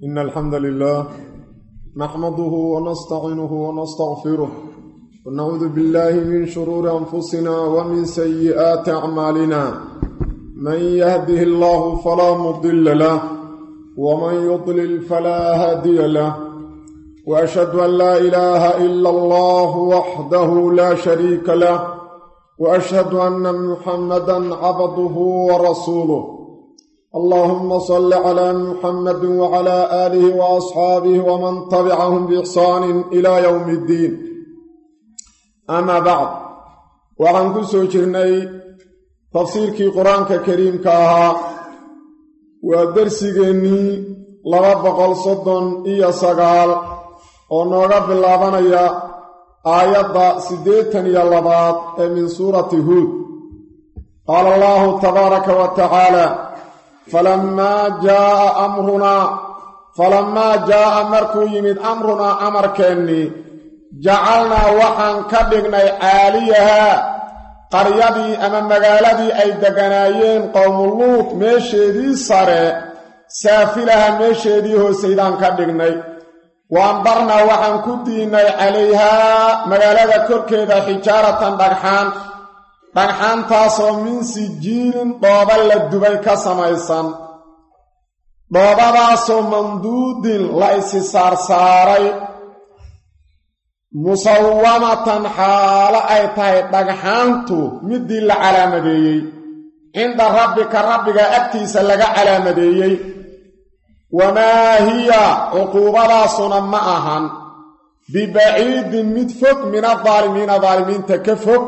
إن الحمد لله نحمده ونستعينه ونستغفره ونعوذ بالله من شرور أنفسنا ومن سيئات أعمالنا من يهده الله فلا مضل له ومن يضلل فلا هادي له وأشهد أن لا إله إلا الله وحده لا شريك له وأشهد أن محمدا عبده ورسوله اللهم صل على محمد وعلى آله وأصحابه ومن تبعهم بإحسان إلى يوم الدين أما بعد وعن كسو جرني تفسيركي قرآنك كريم كاها ودرسيني لغا بقل صدن إيا سقال ونوغا باللابانيا آيات سديتن يلبات من سورة هود قال الله تبارك وتعالى falamaa jaaa amrunaa falamaa jaa'a markuu yimid amrunaa amarkeennii jacalnaa waxaan ka dhignay caaliyahaa qaryadii ama magaaladii ay degganaayeen qowmuluud meesheedii sare saafilaha meesheedii hoosaydaan ka dhignay wa ambarnaa waxaan ku diinnay calayhaa magaalada korkeeda xijaaratan dhagxaan dhagxaantaasoo min sijiilin dhooba la dubay ka samaysan dhoobadaasoo manduudin la isi saarsaaray musawamatan xaalo ay tahay dhagxaantu middii la calaamadeeyey cinda rabbika rabbiga agtiisa laga calaamadeeyey wamaa hiya cuquubadaasuna ma ahan bibaciidin mid fog min adaalimiina daalimiinta ka fog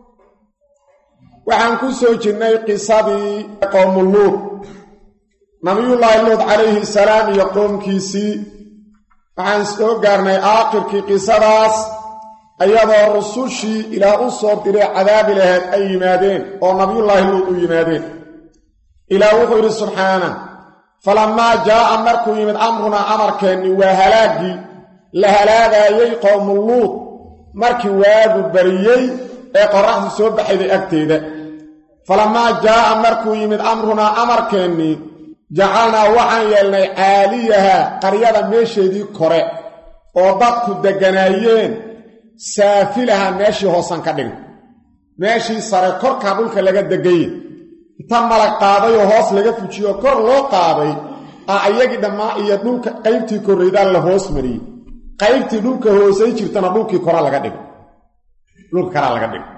waxaan ku soo jirnay qisadii qowmuluud nabiyullaahi luud calayhi salaam iyo qoomkiisii waxaan soo gaarnay aakhirkii qisadaas ayadoo rusushii ilaah u soo diray cadaabi laheed ay yimaadeen oo nabiyullaahi luud u yimaadeen ilaah wuxuu yidhi subxaana falammaa jaa'a markuu yimid amrunaa amarkeennii waa halaaggii la halaagaayey qowmuluud markii waagu bariyey ee qorraxdu soo baxayday agteeda falamaa jaa'a markuu yimid amrunaa amarkeennii jacalnaa waxaan yeelnay caaliyaha qaryada meesheedii kore oo dadku degganaayeen saafilaha meeshii hoosan ka dhigna meeshii sare korkaa dhulka laga degaye inta malag qaaday oo hoos laga fujiyo kor loo qaaday ah iyagii dhammaa iyo dhulka qaybtii korraydaan la hoos mariyey qaybtii dhulka hoosay jirtana dhulkii kora laga dhigo dhulka karaa laga dhigo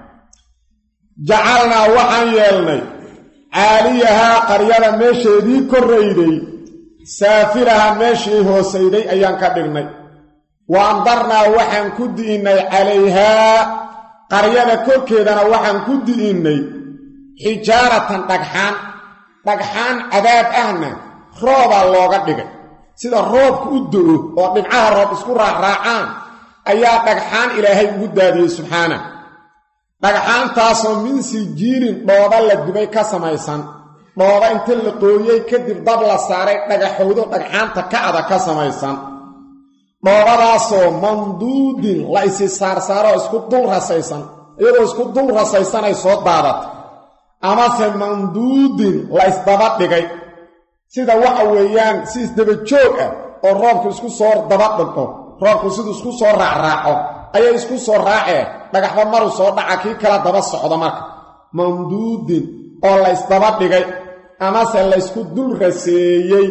jacalnaa waxaan yeelnay caaliyahaa qaryada meesheedii korrayday saafilaha meeshii hoosayday ayaan ka dhignay wa amdarnaa waxaan ku di'innay calayhaa qaryada korkeedana waxaan ku di'innay xijaaratan dhagxaan dhagxaan cadaab ahna roobaa looga dhigay sida roobku u do'o oo dhibcaha roob isku raacraacaan ayaa dhagxaan ilaahay ugu daadiyey subxaana dhagxaantaasoo min sijiilin dhooba la dubay ka samaysan dhooba inta la qooyey kadib dab la saaray dhagaxowdo dhagxaanta kacda ka samaysan dhoobadaasoo manduudin la isi saarsaaroo isku dul rasaysan iyadoo isku dul rasaysanay soo daadata amase manduudin la isdaba dhigay sida waxa weeyaan si isdaba joog ah oo roobku isku soo daba dhigto roobku siduu isku soo raacraaco ayay isku soo raaceen dhagaxba maruu soo dhaca kii kala daba socda marka mamduudin oo la ysdaba dhigay amase laysku dul raseeyey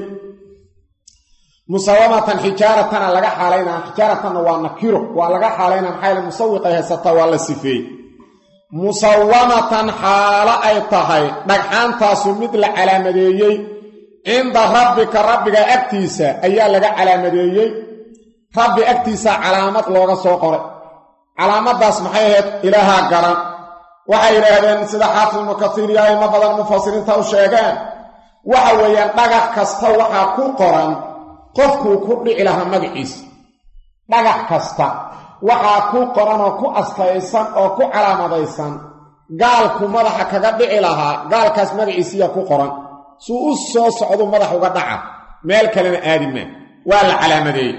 musawamatan xijaaratana laga xaalaynaa xijaaratanna waa nakiro waa laga xaalaynaa maxaa yaele musawiqay haysataa waa la sifeeyey musawamatan xaalo ay tahay dhagxaantaasu mid la calaamadeeyey cinda rabbika rabbiga agtiisa ayaa laga calaamadeeyey rabbi agtiisa calaamad looga soo qoray calaamaddaas maxay ahayd ilaahaa garan waxay yidhaahdeen sida xaafid ibnu kasiir iyo aimo badan mufasiriinta u sheegeen waxa weeyaan dhagax kasta waxaa ku qoran qofkuu ku dhici lahaa magaciisa dhagax kasta waxaa ku qoran oo ku astaysan oo ku calaamadaysan gaalku madaxa kaga dhici lahaa gaalkaas magaciisiyaa ku qoran suu u soo socdu madax uga dhaca meel kalena aadi maa waa la calaamadeeyey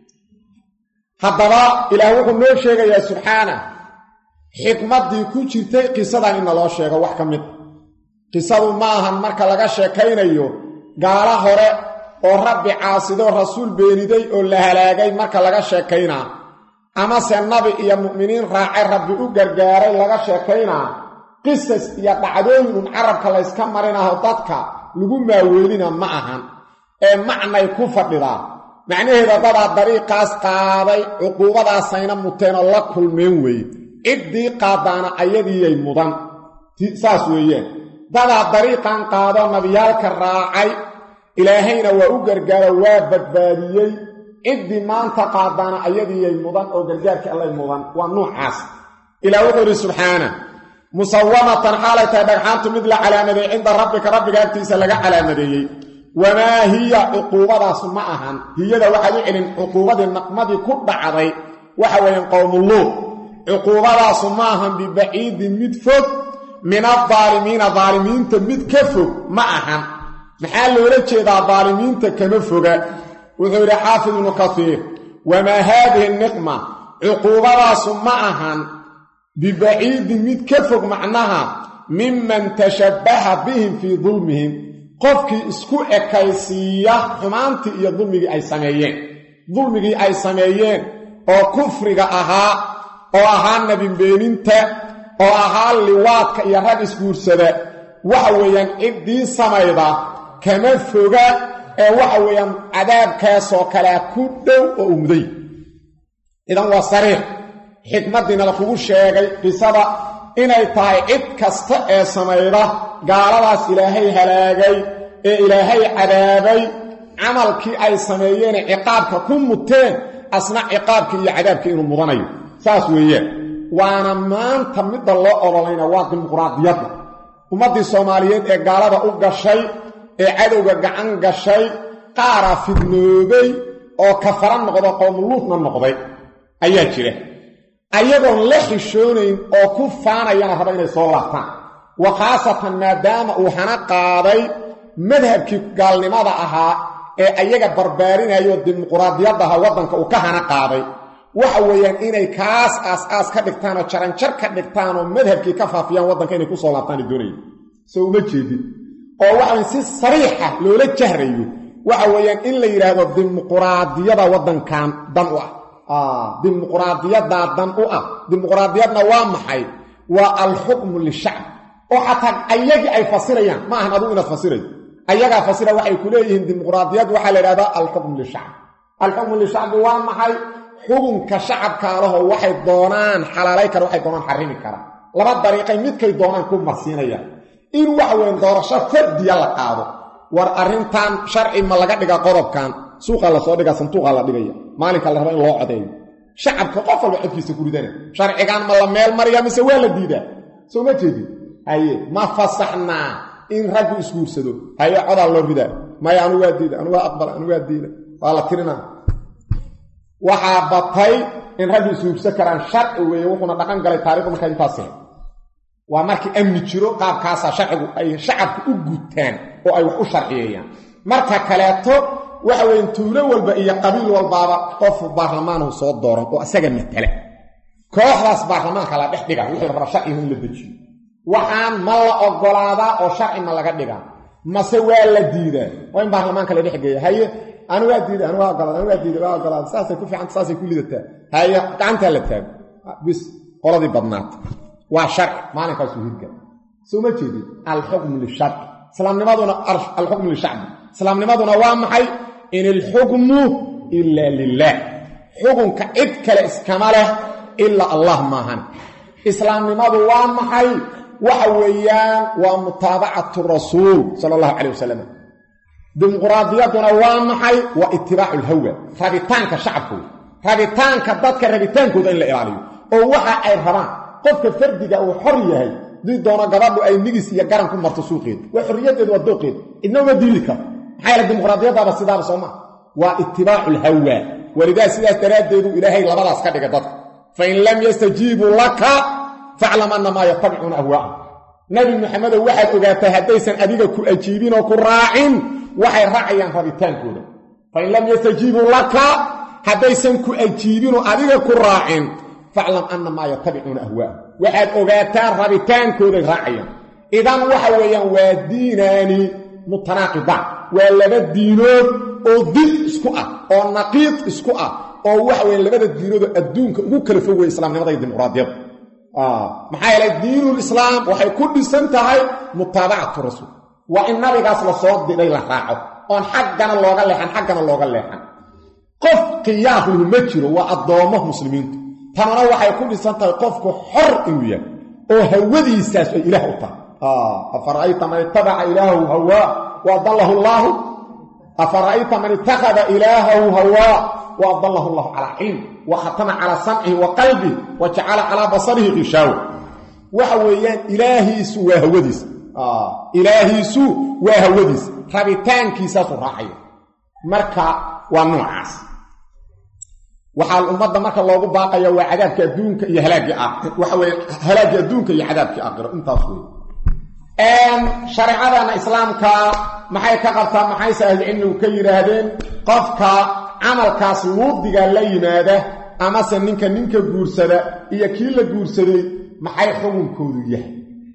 haddaba ilaah wuxuu noo sheegayaa subxaana xikmaddii ku jirtay qisadan in naloo sheego wax ka mid qisadu ma ahan marka laga sheekaynayo gaala hore oo rabbi caasidoo rasuul beeniday oo la halaagay marka laga sheekaynaa amase nabi iyo mu'miniin raacay rabbi u gargaaray laga sheekaynaa qisas iyo dhacdooyin un carabka layska marinaho dadka lagu maaweelina ma ahan ee macnay ku fadhidaa macnaheeda dadaa dariiqaas qaaday cuquubadaasayna muteen oo la kulmeen weeye ciddii qaadaana ayadiiyay mudan saas weeyaan dadaa dariiqan qaado nabiyaalka raacay ilaahayna waa u gargaaro waa badbaadiyey ciddii maanta qaadaana ayadiiyay mudan oo gargaarkii allay mudan waa nuucaas ilaa wuxuu idhi subxaana musawamatan xaalay tahay dhagxaantu mid la calaamadeeyey cinda rabbika rabbiga agtiisa laga calaamadeeyey wamaa hiya cuquubadaas ma ahan hiyada waxaad u celin cuquubadii naqmadii ku dhacday waxa weeyaan qowmuluud cuquubadaasu ma ahan bibaciidin mid fog min adaalimiina daalimiinta mid ka fog ma ahan maxaa loola jeedaa daalimiinta kama foga wuxuu yidhi xaafid ibnu kasiir wamaa haadihi niqma cuquubadaasu ma ahan bibaciidin mid ka fog macnaha miman tashabbaha bihim fii dulmihim qofkii isku ekaysiiya xumaantii iyo dulmigii ay sameeyeen dulmigii ay sameeyeen oo kufriga ahaa oo ahaa nebinbeeninta oo ahaa liwaadka iyo rag isguursada waxa weeyaan ciddii samayda kama foga ee waxa weeyaan cadaabkaasoo kalea ku dhow oo u muday idan waa sariix xikmaddiina lakugu sheegay qisada inay tahay cid kasta ee samayda gaaladaas ilaahay halaagay ee ilaahay cadaabay camalkii ay sameeyeene ciqaabka ku muteen asna ciqaabkii iyo cadaabkii inuu mudanayo saas weeyaan waana maanta midda loo ololayna waa dimuqraadiyadda ummaddii soomaaliyeed ee gaalada u gashay ee cadowga gacan gashay qaara fidnoobay oo kafara noqdo qowmuluudna noqday ayaa jira ayagoon la xishoonayn oo ku faanayana raba inay soo laabtaan wa khaasatan maadaama uu hana qaaday madhabkii gaalnimada ahaa ee ayaga barbaarinayo dimuqraadiyaddaha waddanka uu ka hana qaaday waxa weeyaan inay kaas aas-aas ka dhigtaan oo jaranjar ka dhigtaan oo madhabkii ka faafiyaan waddanka inay kusoo laabtaan doonaya soo uma jeedin oo waxaweyn si sariixa loola jahrayo waxa weeyaan in la yidhaahdo dimuqraadiyada waddankan dan u ah dimuqraadiyaddaa dan u ah dimuqraadiyadna waa maxay waa alxukmu lishacb oo xataa ayagii ay fasirayaan ma ahan adugu inaad fasirayo ayagaa fasira waxay ku leeyihiin dimuqraadiyad waxaa la yidhahdaa alxukmu lishacb alxukmu lishacbi waa maxay xukunka shacabkaalahoo waxay doonaan xalaalay kara waxay doonaan xarimi kara laba dariiqay midkay doonaan ku marsiinayaan in waxa weyn doorasho fardiya la qaado war arrintan sharci ma laga dhiga qodobkan suuqaa lasoo dhigaa santuuqaa la dhigaya maalinka la raba in loo codeeyo shacabka qof walba codkiisa ku ridana sharcigan ma la meel mariya mise waa la diidaa soo ma jeedin haye ma fasaxnaa in raggu isguursado haye codaa loo ridaa maya anu waa diida anu waa aqbala anu waa diida waa la tirinaa waxaa batay in raggu isguursan karaan sharci weeye wuxuuna dhaqan galay taarikhdu markaa intaas ahayd waa markii amni jiro qaabkaasaa sharcigu ay shacabka u gutaan oo ay wax u sharciyeeyaan marka kaleeto waxa weeye tuulo walba iyo qabiil walbaaba qof baarlamaanhu soo dooran oo isaga matala kooxdaas baarlamaanka la dhex dhiga wuxuu rabaa sharcigu in la dejiyo waxaan ma la ogolaadaa oo sharci ma laga dhigaa mase waa la diidaa waa in baarlamaanka la dhexgeeya haye anu waa diida anu waa ogolaad anu waa diida waa ogolaad saasay ku fiicanta saasay ku lidataa haye gacantaa la taago bis qoladii badnaata waa sharci maalinkaasuu hirgal soo ma jeedin alxukmu lisharci islaamnimaduna alxukmu lishacbi islaamnimaduna waa maxay in ilxukmu ilaa lilaah xukunka cid kale iskama leh ilaa allah maahan islaamnimadu waa maxay waxa weeyaan waa mutaabacatu rasuul sala allahu calayh wasalam dimuqraadiyaduna waa maxay waa itibaacu lhawa rabitaanka shacabka wey rabitaanka dadka rabitaankooda in la ilaaliyo oo waxa ay rabaan qofka fardiga uu xor yahay dii doono gabadhu ay nigis iyo garan ku marto suuqeeda waa xorriyaddeedu waa dooqeeda idna uma diili karo maxaa yaele dimuqraadiyadaaba sidaaba soo maa waa itibaacu lhawa walidaa sidaas daraaddeedu ilaahay labadaas ka dhiga dadka fain lam yastajiibuu laka faclam annamaa yatabicuuna ahwaa'ahum nabi maxamedow waxaad ogaataa haddaysan adiga ku ajiibin oo ku raacin waxay raacayaan rabitaankooda fain lam yastajiibuu laka haddaysan ku ajiibinoo adiga ku raacin faclam annamaa yatabicuuna ahwaa'ahum waxaad ogaataan rabitaankooday raacayaan idan waxa weeyaan waa diinaani mutanaaqidaan waa laba diinood oo did isku ah oo naqiid isku ah oo waxa weeye labada diinoodo adduunka ugu kala fog weye islaamnimada iyo dimuqraadiyadda maxaa yeelay diinulislaam waxay ku dhisan tahay mutaabacatu rasuul waa in nabigaas la soo diray la raaco oon xaggana looga leexan xaggana looga leexan qof khiyaar lahu ma jiro waa addoommo muslimiintu tanana waxay ku dhisan tahay qofku xor inuu yahay oo hawadiisaas ay ilaah u tahay afara'ayta man ittabaca ilaahahu hawaa wa adallahu llaahu afara'ayta man ittakhada ilaahahu hawaa wa adallahu llahu calaa cilm wa khatama calaa samcihi wa qalbih wa jacala calaa basarihi qishaawa waxa weeyaan ilaahiisu waa hawadiisa ilaahiisu waa hawadiisa rabitaankiisaasu raacaya marka waa noocaas waxaa ummadda marka loogu baaqaya waa cadaabka adduunka iyo halaaggii waxa weye halaaggii adduunka iyo cadaabkii aakhiro intaas wey shareecadana islaamka maxay ka qabtaa maxayse ahlucilmigu ka yidhaahdeen qofka camalkaas luudiga la yimaada amase ninka ninka guursada iyo kii la guursaday maxay xukunkoodu yahay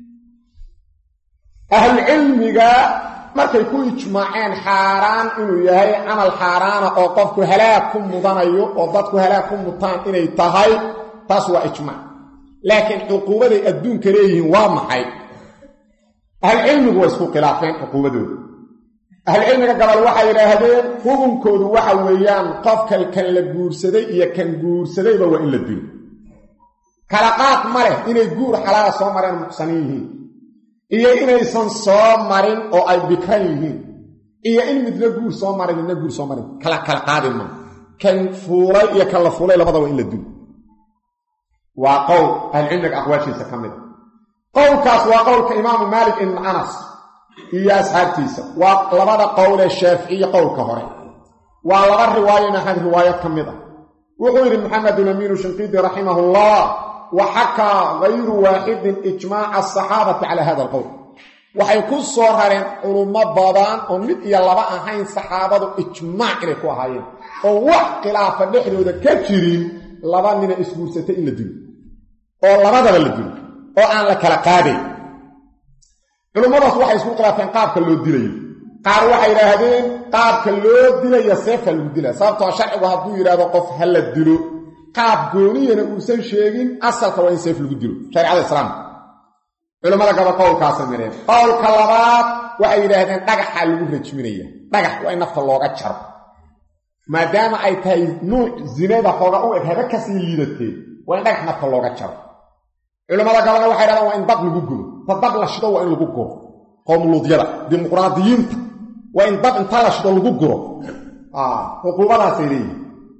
ahlucilmiga markay ku ijmaaceen xaaraan inuu yahay camal xaaraana oo qofku halaag ku mudanayo oo dadku halaag ku mutaan inay tahay taas waa ijmaac laakiin cuquubaday adduunka leeyihiin waa maxay ahlucilmigu waa isku khilaafeen cuquubadooda ahlucilmiga gabal waxay yidhaahdeen xukunkoodu waxa weeyaan qofka kan la guursaday iyo kan guursadayba waa in la dilo kala qaad ma leh inay guur xalaala soo mareen muqsanin yihiin iyo inaysan soo marin oo ay bikran yihiin iyo in midna guur soo marin midna guur soo marin kala kala qaadi ma kan fuulay iyo kan la fuulay labada waa in la dilo waa qowl ahlucilmiga aqwaashiisa ka mid a qowlkaas waa qowlka imaamu maalik ibn anas iyo asxaabtiisa waa labada qowlee shaaficiye qowlka hore waa laba riwaayo maxamed riwaayad ka mid ah wuxuu yidhi maxamedulamiinu shinqiidi raximahullah wa xakaa gayru waaxidin ijmaaca asaxaabati calaa hada alqowl waxay ku soo rareen culummo badan oo mid iyo laba ahayn saxaabadu ijmaac inay ku ahaayeen oo wax khilaafa dhexdooda ka jirin laba nina isguursatay in la dilo oo labadaba la dilo oo aan la kala qaadayn culummadaas waxay isku khilaafeen qaabka loo dilayo qaar waxay yidhaahdeen qaabka loo dilaya seefka lagu dilaya sababtoo sharcigu hadduu yidhahdo qof ha la dilo qaab gooniyana uusan sheegin asalka waa in seef lagu dilo shareecada islaamka culimmada gaba qowlkaasay mireen qowlka labaad waxay yidhaahdeen dhagaxaa lagu rajminaya dhagax waa in nafta looga jaro maadaama ay tahay nuuc zinada xooga u eg haba kasii liidatee waa in dhagax nafta looga jaro culimmada gabalna waxay dhahdaan waa in dab lagu gubo ta dab la shido waa in lagu guro qowmuluudyada dimuqraadiyiinta waa in dab inta la shido lagu guro cuquubadaasay leeyihin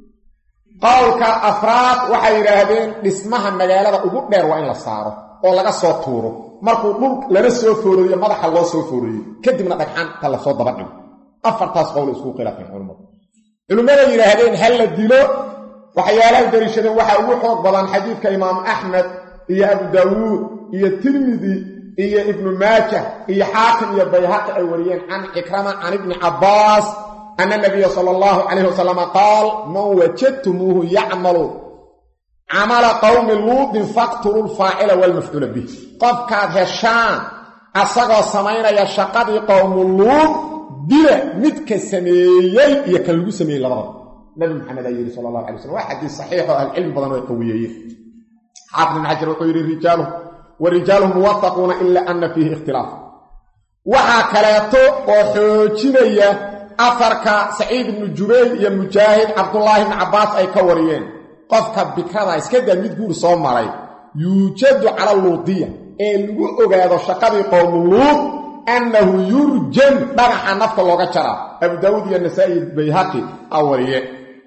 qowlka afraad waxay yidhaahdeen dhismaha magaalada ugu dheer waa in la saaro oo laga soo tuuro markuu dhul lana soo foorooyo madaxa loo soo foorooyey kadibna dhagxaanta lasoo daba dhigo afartaas qowl isku khilaafeen culimmadu culimmaday yidhaahdeen ha la dilo waxyaalahay dariishadeen waxaa ugu xoog badan xadiidka imaamu axmed iyo abu daawuud iyo tirmidi iyo ibnu maajah iyo xaakim iyo bayhaqi ay wariyeen can cikrama can ibni cabbaas ana nabiya sala allahu calayhi wasalama qaal man wajadtumuuhu yacmalu camala qowmi luudin faqtulu lfaacila walmafcuula bih qofkaad heshaan asagoo samaynaya shaqadii qowmu luud dila midka sameeyey iyo kan lagu sameeyey labadaba nabi maxamed ayaa yidhi sala allahu alay waslm waa xadiis saxiix oo ahlucilmi badan oo ay qawiyeeyeen xaafid ibn xajar wuxuu yidhi rijaaluhu wa rijaaluhu muwafaquuna ila ana fiihi ikhtilaaf waxaa kaleeto oo xoojinaya afarka saciid ibnu jubayr iyo mujaahid cabdullaahi ibni cabbaas ay ka wariyeen qofka bikrada iska daa mid guur soo maray yuujadu cala luudiya ee lagu ogaado shaqadii qowmu luud annahu yurjan dhagaxa nafta looga jaraa abu daawuud iyo nasaa'i bayhaqi a wariye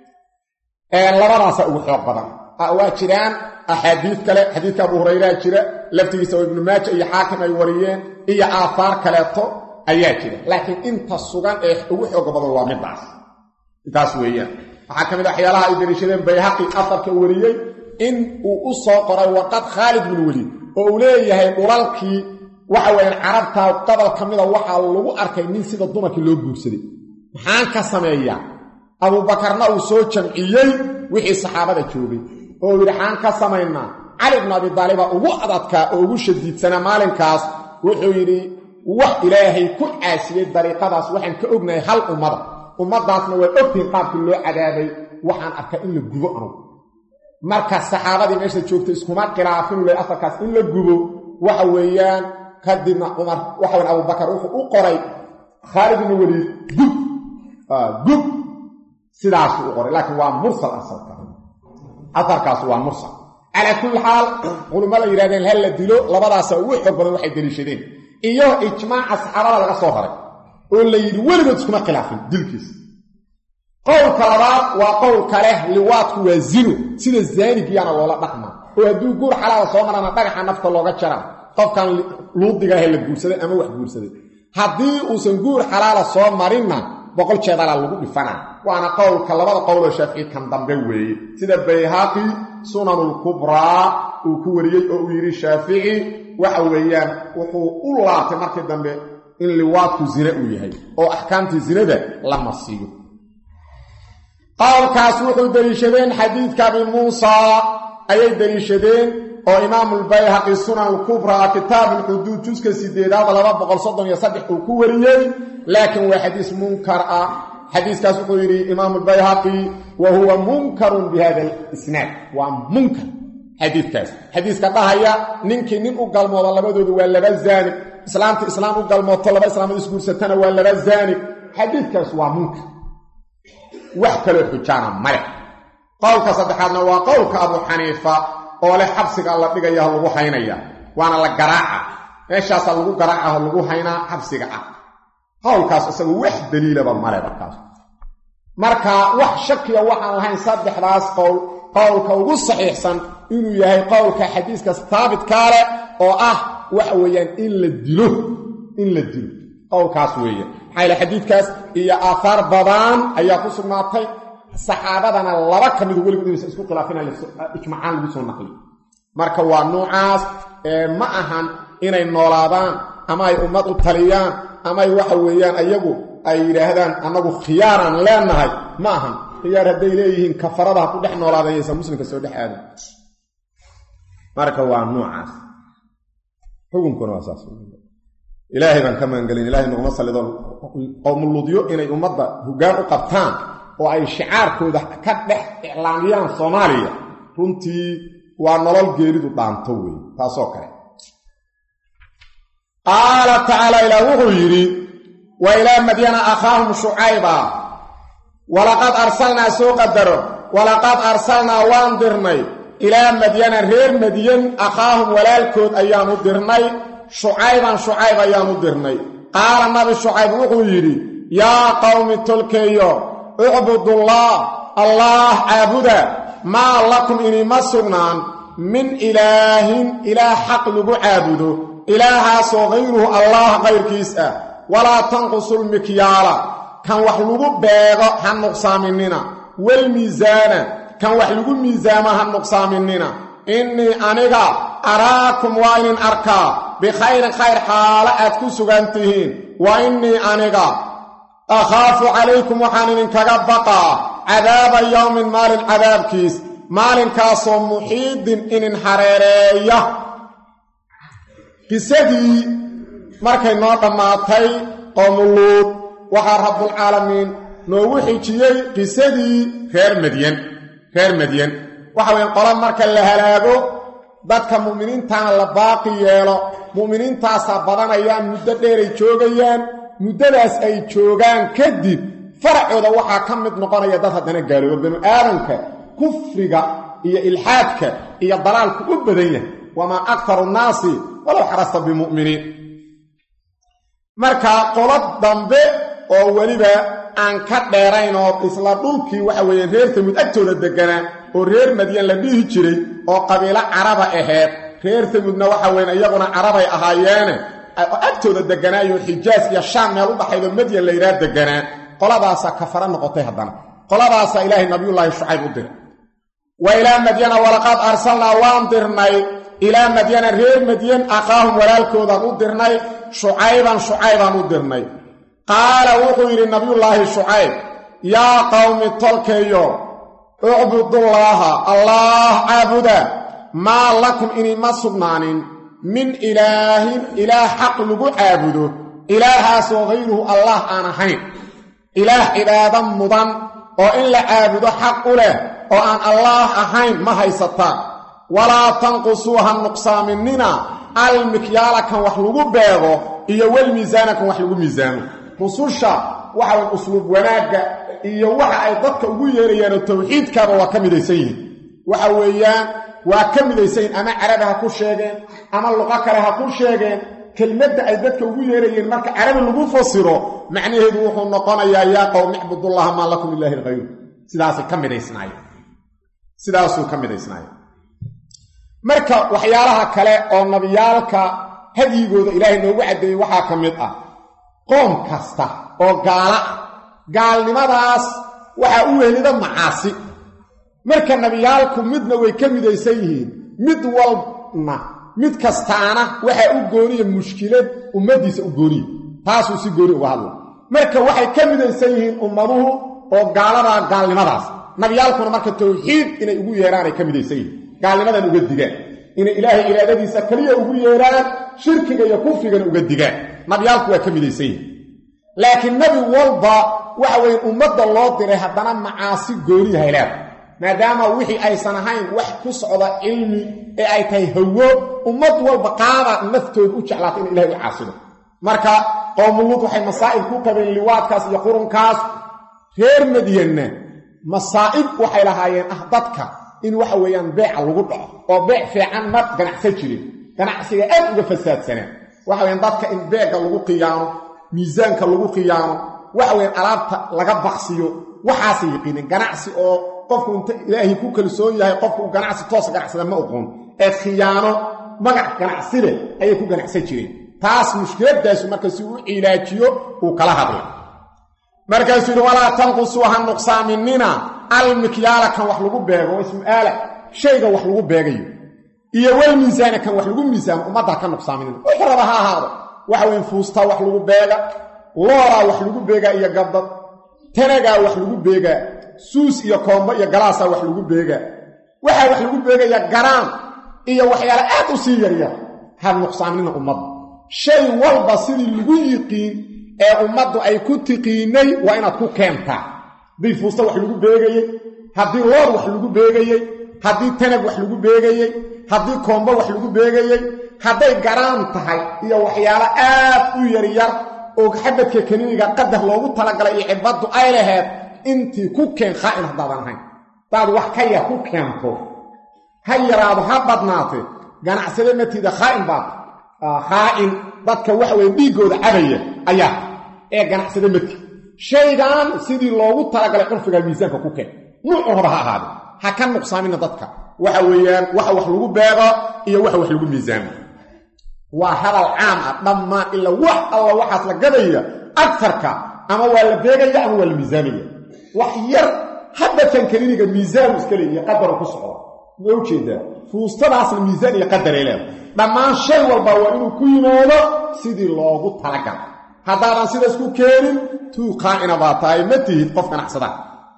labadaasa ugu xoog badan waa jiraan axaadiid kale xadiidka abu hurayraa jira laftigiisa oo ibnu maaja iyo xaakim ay wariyeen iyo aahaar kaleeto ayaa jira laakiin inta sugan ee ugu xooga badan waa midaas intaas weeyaan waxaa ka mid a waxyaalaha ay dariishadeen bayhaqi afarka wariyey in uu u soo qoray warqad khaalid bin weliid oo uu leeyahay dhulalkii waxa weeyaan carabtaa gobol ka mida waxaa lagu arkay nin sida dumarkii loo guursaday maxaan ka sameeyaa abuubakarna uu soo jamciyey wixii saxaabada joogay oo yidhi xaan ka samaynaa cali bnu abi daaliba ugu adadkaa oo ugu shadiidsanaa maalinkaas wuxuu yidhi wax ilaahay ku caasiyey dariiqadaas waxaan ka ognahay hal ummada ummaddaasna waa ogtihin qaabkii loo cadaabay waxaan arkaa in la gubo anugu marka saxaabadii meesha joogta iskuma khilaafin le afarkaas in la gubo waxa weeyaan kadibna cumar waxa weyan abubakar wuxuu u qoray khaalid ibnu weliid gub gub sidaasuu u qoray laakiin waa mursal asalka afarkaas waa mursal calaa kulli xaal culummada yidhahdeen hal la dilo labadaasa ugu xoog badan waxay daliishadeen iyo ijmaaca saxaabada laga soo raray oo la yidhi weligood iskuma khilaafin dilkiisa qowlka labaad waa qowlka leh liwaadku waa zino sida zaanigiyaana loola dhaqmaa oo hadduu guur xalaala soo marana dhagaxa nafta looga jaraa qofkan luudigaahe la guursaday ama wax guursaday haddii uusan guur xalaala soo marinna boqol jeedalaa lagu dhifanaa waana qowlka labada qowloo shaafici kan dambe weeye sida bayhaqi sunanulkubraa uu ku wariyey oo uu yidhi shaafici waxa weeyaan wuxuu u laabtay markii dambe in liwaadku zine uu yahay oo axkaamtii zinada la marsiiyo qowlkaas wuxuu deliishadeen xadiidka abi muusa ayay deliishadeen oo imaamulbayhaqi sunan alkubraa kitaab ulxuduud juska sideedaad laba boqol soddon iyo saddex uu ku wariyey laakiin waa xadiis munkar ah xadiiskaas wuxuu yidhi imaamulbayhaqi wa huwa munkarun bi hada alisnaad waa munkar xadiidkaas xadiiska dhahaya ninkii nin u galmoodo labadoodu waa laba zaanig islaamta islaam u galmooto laba islaamad isguursatana waa laba zaanig xadiidkaas waa munkar wax kaloo xujaana male qowlka saddexaadna waa qowlka abu xaniifa oo leh xabsiga la dhigayaho lagu haynaya waana la garaaca meeshaasaa lagu garaacaho lagu haynaa xabsiga ah qowlkaas isagu wax daliilaba male markaas marka wax shakiya waxaan lahayn saddexdaas qowl qowlka ugu saxiixsan inuu yahay qowlka xadiiska taabitkaa leh oo ah waxa weeyaan in la dilo in la dilo qowlkaas weeye maxaa yale xadiidkaas iyo aahaar badan ayaa ku sugnaatay saxaabadana laba ka midu weligood inaysan isku khilaafina ijmacaan lagu soo naqliyo marka waa noocaas ma ahan inay noolaadaan ama ay ummad u taliyaan ama ay waxa weeyaan ayagu ay yidhaahdaan annagu khiyaaraan leenahay ma ahan khiyaar hadday leeyihiin kafarada ha ku dhex noolaadeen yaysan muslimka soo dhex aadan marka waa noocaas xukunkuna waa saas ilaahay baan ka magangelin ilahay noguma sallido qowmuluudyo inay ummadda hoggaan u qabtaan oo ay shicaarkooda ka dhex iclaamiyaan soomaaliya runtii waa nolol geeridu dhaanto wey taasoo kale qaala tacaala ilaah wuxuu yidhi wa ilaa madyana akhaahum shucayba walaqad arsalnaa soo qadaro walaqad arsalnaa waan dirnay ilaa madyana reer madyan akhaahum walaalkood ayaan u dirnay shucayban shucayb ayaan u dirnay qaala nabi shucayb wuxuu yidhi yaa qowmi tolkeeyo ucbudullaah allaah caabuda maa lakum inima sugnaan min ilaahin ilaah xaq lagu caabudo ilaahaasoo hayruhu allaah kayrkiis ah walaa tanqusulmikyaala kan wax lagu beego ha nuqsaaminina walmiisaana kan wax lagu miisaamo ha nuqsaaminina innii aniga araakum waa inin arkaa bikhayrin khayr xaalo aad ku sugan tihiin wa innii aniga akhaafu calaykum waxaan idinkaga baqaa cadaaba yowmin maalin cadaabkiis maalinkaasoo muxiidin inin hareereeya qisadii markay noo dhammaatay qowmuluud waxaa rabbulcaalamiin noogu xijiyey qisadii reer madyan reer madyan waxa weyan qola marka la halaago dadka mu'miniintana la baaqi yeelo mu'miniintaasaa badanayaan muddo dheeray joogayaan muddadaas ay joogaan kadib faracooda waxaa ka mid noqonaya dad haddana gaalooba banu aadamka kufriga iyo ilxaadka iyo dalaalku u badan yahay wamaa aktaru nnaasi walow xarasta bimu'miniin marka qolo dambe oo weliba aan ka dheerayn oo isla dhulkii waxa weeye reer tamud agtooda degganaa oo reer madyan la dhihi jiray oo qabiilo caraba aheed reer tamudna waxa weyn iyaguna carabay ahaayeene oo agtooda degganaayo xijaas iyo shaam meel u dhaxaydo madyan la yidhaha degganaa qoladaasaa kafara noqotay haddana qoladaasaa ilaahay nabiyullaahi shucayb u diray wa ilaa madyana walaqad arsalnaa waan dirnay ilaa madyana reer madyan aqaahum walaalkoodaan u dirnay shucayban shucaybaan u dirnay qaala wuxuu yidhi nabiyullaahi shucayb yaa qowmi tolkeeyo ucbudullaaha allaah caabuda maa lakum inima sugnaanin min ilaahin ilaah xaq lagu caabudo ilaahaasoo hayruhu allah aan ahayn ilaah cibaado mudan oo in la caabudo xaq u leh oo aan allaah ahayn ma haysataan walaa tanqusuu ha nuqsaaminina almikyaala kan wax lagu beego iyo walmiisaana kan wax lagu miisaamo rususha waxa way usluub wanaagga iyo waxa ay dadka ugu yeerayaanoo tawxiidkaaba waa ka midaysan yihiin waxa weeyaan waa ka midaysan yihin ama carabi ha ku sheegeen ama luqo kale ha ku sheegeen kelmadda ay dadka ugu yeerayeen marka carabi lagu fasiro macnaheedu wuxuu noqonayaa yaa qowm icbudullaha maa lakum ilaahi lkhayru sidaasay ka midhaysnaayeen sidaasuu ka midhaysnaayeen marka waxyaalaha kale oo nabiyaalka hadyigooda ilaahay noogu caddeeyey waxaa ka mid ah qoom kasta oo gaala ah gaalnimadaas waxaa u wehelida macaasi marka nabiyaalku midna way ka midaysan yihiin mid walbna mid kastaana waxaa u gooniya mushkilad ummaddiisa u gooniya taasuu si gooni uga hadla marka waxay ka midaysan yihiin ummaduhu oo gaaladaa gaalnimadaas nabiyaalkuna marka tawxiid inay ugu yeeraanay ka midaysan yihiin gaalnimadan uga digaan inay ilaahay iraadadiisa keliya ugu yeeraan shirkiga iyo kufrigana uga digaan nabiyaalku waa ka midaysan yihiin laakiin nebi walba waxa weeye ummadda loo diray haddana macaasi gooniya haylaada maadaama wixii aysan ahayn wax ku socda cilmi ee ay tahay hawo ummad walba qaada naftooda u jeclaata in ilahay u caasido marka qowmuluud waxay masaa'ib ku qabeen liwaadkaas iyo qurunkaas reer madyanna masaa'ib waxay lahaayeen ah dadka in waxa weeyaan beeca lagu dhaco oo beec fiican ma ganacsan jirin ganacsiga aad uga fasaadsanaan waxa weyaan dadka in beegga lagu qiyaano miisaanka lagu qiyaano waxa weyaan alaabta laga baqsiyo waxaasay yiqiineen ganacsi oo qofku inta ilaahay ku kalsoon yahay qofku uu ganacsi toosa ganacsada ma oqoon ee khiyaano magac ganacsi leh ayay ku ganacsan jireen taas mushkiladaasu marka si uu cilaajiyo uu kala hadlay markaasuu yidhi walaa tanqusuu ha nuqsaaminina almikyaala kan wax lagu beego waa ismu aala shayga wax lagu beegayo iyo walmiisaana kan wax lagu miisaamo ummadda ha ka nuqsaaminina wuxuu raba ha ahaado waxa weyn fuustaa wax lagu beega looraa wax lagu beegaa iyo gabdad tanagaa wax lagu beegaa suus iyo koombo iyo galaasaa wax lagu beegaa waxaa wax lagu beegaya garaan iyo waxyaale aad u sii yaryar ha nuqsaaminina ummadda shay walba sidii lagu yiqiin ee ummaddu ay ku tiqiinay waa inaad ku keentaa haddii fuusta wax lagu beegayey haddii loor wax lagu beegayey haddii tanag wax lagu beegayey haddii koombo wax lagu beegayey hadday garaan tahay iyo waxyaalo aad u yaryar oo xabadka kaniiniga qadar loogu talagalay iyo cibbaddu ay laheed intii ku keen khaa'in haddaadan ahayn hadaad wax ka yar ku keento ha yaraado ha badnaate ganacsade matiida khaa'in baad khaa'in dadka waxa weye dhiiggooda cabaya ayaa ee ganacsade mati shaygan sidii loogu talagalay curfiga miisaanka ku keen nuucu raba ha ahaade ha ka nuqsaamina dadka waxa weeyaan waxa wax lagu beego iyo waxa wax lagu miisaamo waa hadal caam ah dhammaan ila wax alla waxaas la gadaya agtarka ama waa la beegaya ama waa la miisaamaya wax yar habadkan kaniiniga miisaanu iska leeyiyo qadaro ku socdo ma ujeedaa fuustadaasna miisaan iyo qadaray leeda dhammaan shay walba waa inuu ku yimaado sidii loogu talagala haddaadan sidaas ku keenin tuu qaa'ina baa tahay ma tihid qof ganacsada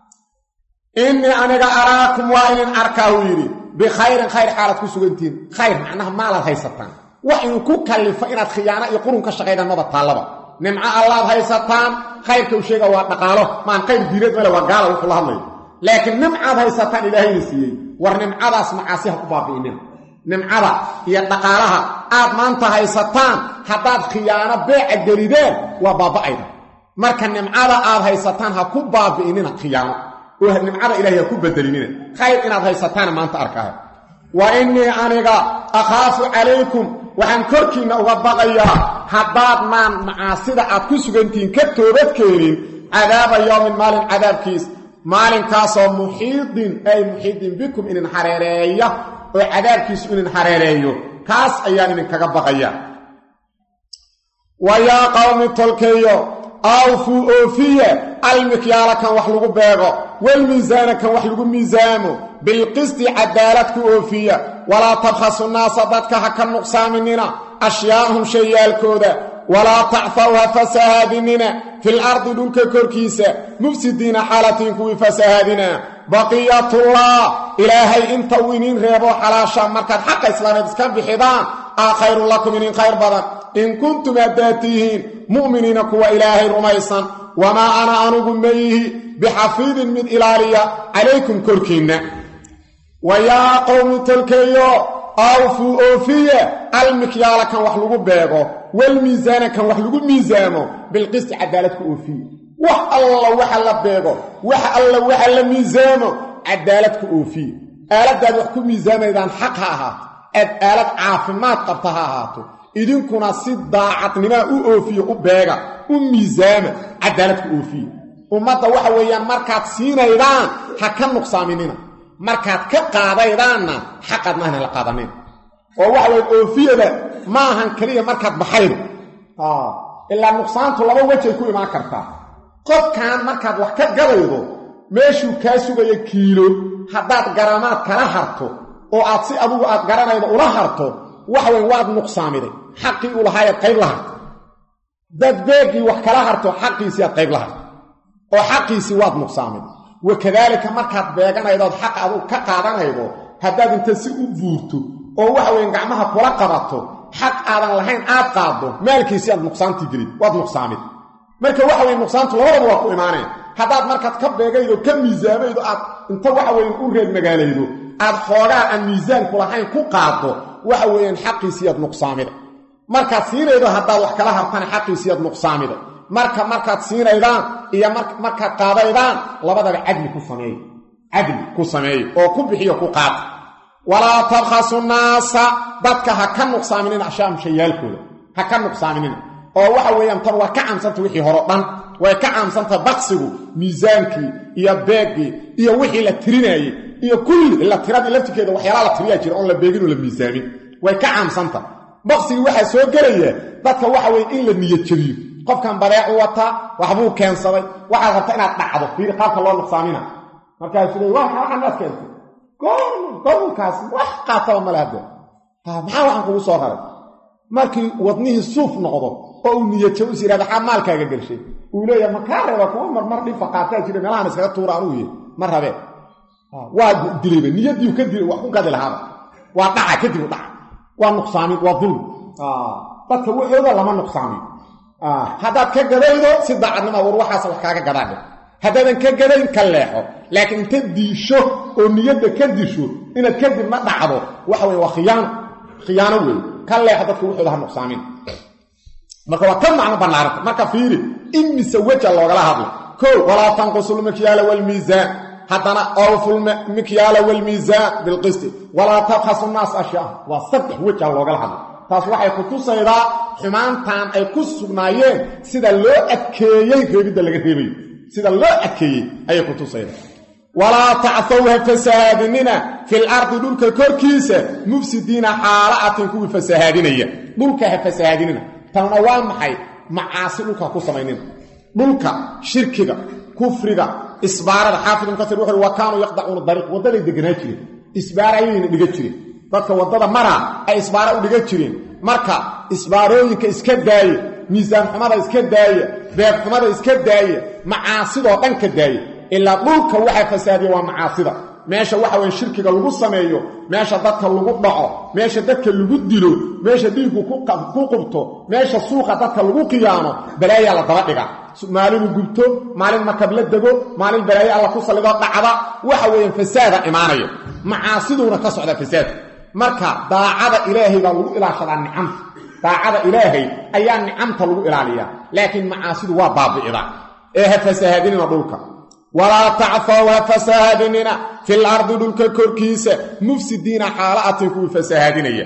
innii aniga araakum waa inin arkaa uu yidhi bikhayrin khayr xaalaad ku sugantihiin khayr macnaha maalaad haysataan wax inuu ku kallifo inaad khiyaano iyo qurun ka shaqaydaan maba taallaba nimco allaad haysataan khayrka u sheega waa dhaqaalo maan qayr diireed male waa gaala wuxuu la hadlayo laakiin nimcaad haysataan ilaahayna siiyey war nimcadaas macaasi ha ku baabi'inin nimcada iyo dhaqaalaha aad maanta haysataan haddaad khiyaano beeca gelideen waa baaba'ayda marka nimcada aad haysataan ha ku baabi'inina khiyaano oo nimcada ilahay ha ku bedelinina khayr inaad haysataana maanta arkahay wa innii aniga akhaafu calaykum waxaan korkiinna uga baqayaa haddaadnaan macaasida aad ku sugantihiin ka toobadkeenin cadaaba yowmin maalin cadaabkiis maalinkaasoo muxiidin ay muxiidin bikum inin hareereeya oo cadaabkiisu inin hareereeyo kaas ayaan idinkaga baqaya wa yaa qawmi tolkeeyo awfuu oofiye almikyaala kan wax lagu beego walmiisaana kan wax lagu miisaamo bilqisti cadaalad ku oofiya walaa tabkhasu naasa dadka ha ka nuqsaaminina ashyaa'ahum shayaalkooda walaa tacfaw ha fasahaadinina fil ardi dhulka korkiisa mufsidiina xaalatiin kuwii fasahaadina baqiyatullah ilaahay inta uu iniin reebo xalaasha markaad xaqa islaameed iska bixidaan aa khayrun lakum inin khayr badan in kuntum haddaad tihiin mu'miniina kuwa ilaahay rumaysan wamaa ana anugu mayihi bixafiidin mid ilaaliya calaykum korkiinna wa yaa qowmi tolkeeyo awfuu oofiye almikyaala kan wax lagu beego walmiisaana kan wax lagu miisaamo bilqisti cadaalad ku oofiye wax alla waxa la beego wax alla waxa la miisaamo cadaalad ku oofiye aaladdaad wax ku miisaamaydaan xaq ha ahaato aad aalad caafimaad qabta ha ahaato idinkuna si daacadnimaa u oofiye u beega u miisaama cadaalad ku oofiye ummadda waxa weeyaan markaad siinaydaan ha ka nuqsaaminina markaad ka qaadaydaanna xaqaad maahna la qaadanin oo waxa weye oofiyada ma ahan keliya markaad baxaydo ilaa nuqsaantu laba wejay ku imaan kartaa qofkan markaad wax ka gadaydo meeshuu kaa sugayo kiilo haddaad garamaad kala harto oo aad si adugu aad garanaydo ula harto waxa weye waad nuqsaamiday xaqii u lahaayaad qayb la harto dad beegii wax kala harto xaqiisii aad qayb la harto oo xaqiisii waad nuqsaamid wakadaalika markaad beeganaydood xaq adugu ka qaadanaydo haddaad inta si u buurto oo waxa weye gacmaha kula qabato xaq aadan lahayn aad qaaddo maalkiisii aad nuqsaantii gelid waad nuqsaamid marka waxa weye nuqsaantu labadaba waa ku imaaneen haddaad markaad ka beegaydo ka miisaamaydo aad inta waxa weye u reer magaalaydo aad xoogaa aan miisaanku lahayn ku qaaddo waxa weeyaan xaqiisii aad nuqsaamida markaad siinaydo haddaad wax kala hartana xaqiisii aad nuqsaamida marka markaad siinaydaan iyo markaad qaadaydaan labadaba cadli ku sameey cadli ku sameeye oo ku bixiyo ku qaata walaa tabkhasu naasa dadka ha ka nuqsaaminina ashaam shayaalkooda ha ka nuqsaaminina oo waxa weeyaan tan waa ka caamsanta wixii horo dhan way ka caamsanta baqsigu miisaankii iyo beeggii iyo wixii la tirinaayey iyo kulli ila tiradii laftirkeeda waxyaalaha la tiriyaa jira oon la beegin oo la miisaamin way ka caamsanta baqsigii waxaa soo gelaya dadka waxa weye in la niyad jabiyo qofkan badeecu wataa waxbuu keensaday waxaad rabta inaad dhacdo fiiri qaabka loo nuqsaamina markaasuu le waxanaad keentay gobolkaas wax qaataba male hadde maxaa waxaan kugu soo raray markii wadnihii suuf noqdo oo uu niyadjabo is yihahda xaa maalkaaga gelshay uu leeyahay makaa reeba kuwa marmar dhifa qaataa jira meelahan iskaga tuura anuu yahy ma rabee waa dilayba niyadiiu ka dilay wax ku gadi lahaaba waa dhaca kadib u dhaca waa nuqsaamin waa dulmi dadka waxooda lama nuqsaamin haddaad ka gadaydo si daacadnima war waxaas wax kaaga gadaadhe haddaadan ka gadayn ka leexo laakiin inta diisho oo niyadda ka disho inaad kadibna dhacdo waxa weye waa khiyaano khiyaano weeye ka leexo dadka waxooda ha nuqsaamin marka waa ka macno bannaaranta marka fiiri imise weja loogala hadla kow walaa tanqusu lmikyaala waalmiisaan haddana awfu lmikyaala waalmiisaan bilqisti walaa tabkhasu naas ashyaa waa saddex weja loogala hadla taas waxay ku tusaydaa xumaantan ay ku sugnaayeen sida loo adkeeyey reebidda laga reebayo sida loo adkeeyey ayay ku tusaydaa walaa tacthow ha fasahaadinina fil ardi dhulka korkiisa mufsidiina xaala atin kuwii fasahaadinaya dhulka ha fasahaadinina tanna waa maxay macaasi dhulka ha ku samaynina dhulka shirkiga kufriga isbaarada xaafid ibn kasiir wuxuu wa kaanuu yaqdacuuna dariiq waddaday deganaa jireen isbaara ayayna dhiga jireen dadka waddada maraa ay isbaara u dhiga jireen marka isbaarooyinka iska daaye miisaan xumada iska daaya beeg xumada iska daaya macaasidoo dhan ka daaya ilaa dhulka waxaa fasaadiya waa macaasida meesha waxa weye shirkiga lagu sameeyo meesha dadka lagu dhaco meesha dadka lagu dilo meesha dhiiggu ku qubto meesha suuqa dadka lagu qiyaamo balaayaa la daba dhiga maalinu gubto maalin markab la dego maalin balaayo alla ku sallidoo dhacda waxa weeyaan fasaada imaanaya macaasiduuna ka socda fasaadka marka daacada ilaahay baa lagu ilaashadaa nicamta daacada ilaahay ayaa nicamta lagu ilaaliyaa laakiin macaasidu waa baabi'ida ee ha fasahaadinina dhulka walaa tacfaw ha fasahaadinina fil ardi dhulka korkiisa mufsidiina xaala atin kuwii fasahaadinaya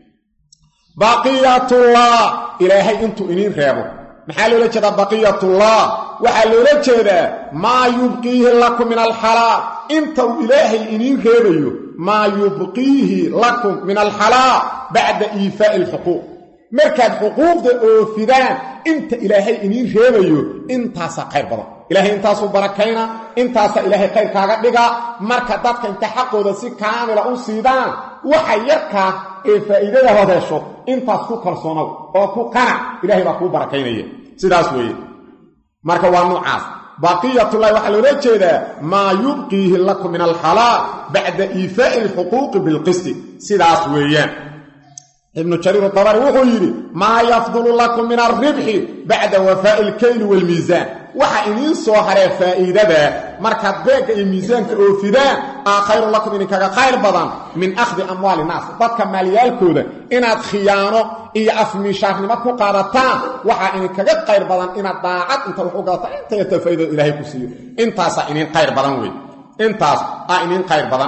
baqiyatullah ilaahay intuu iniin reebo maxaa loola jeedaa baqiyatullah waxaa loola jeedaa maa yubqiihi lakum min alxalaal inta uu ilaahay iniin reebayo maa yubqiihi lakum min alxalaal bacda iifaa'i alxuquuq markaad xuquuqda oofidaan inta ilaahay iniin reebayo intaasaa khayr badan ilaahay intaasuu barakayna intaasaa ilaahay khayr kaaga dhigaa marka dadka inta xaqooda si kaamila u siidaan waxa yarkaa ee faa'iidada hood hesho intaas ku kalsoonow oo ku qanac ilahay baa kuu barakaynaya sidaas weeye marka waa nuucaas baqiyatullahi waxaa loola jeedaa maa yubqiihi lakum min alxalaal bacda iifaa'i alxuquuqi bilqisti sidaas weeyaan ibnu jariir dabari wuxuu yidhi maa yafdulu lakum min alribxi bacda wafaa'i alkayli waalmiisaan waxa idiin soo haree faa'iidada markaad beegga iyo miisaanka oofidaan aa khayrun lakum idinkaga khayr badan min akhdi amwaali naas dadka maalyaalkooda inaad khiyaano iyo afmiishaarnimo ku qaadataan waxaa idinkaga khayr badan inaad daacad inta wax u gadataan inta yata faa'iidada ilaahay ku siiyo intaasaa idin khayr badan wey intaas aa idin khayr badan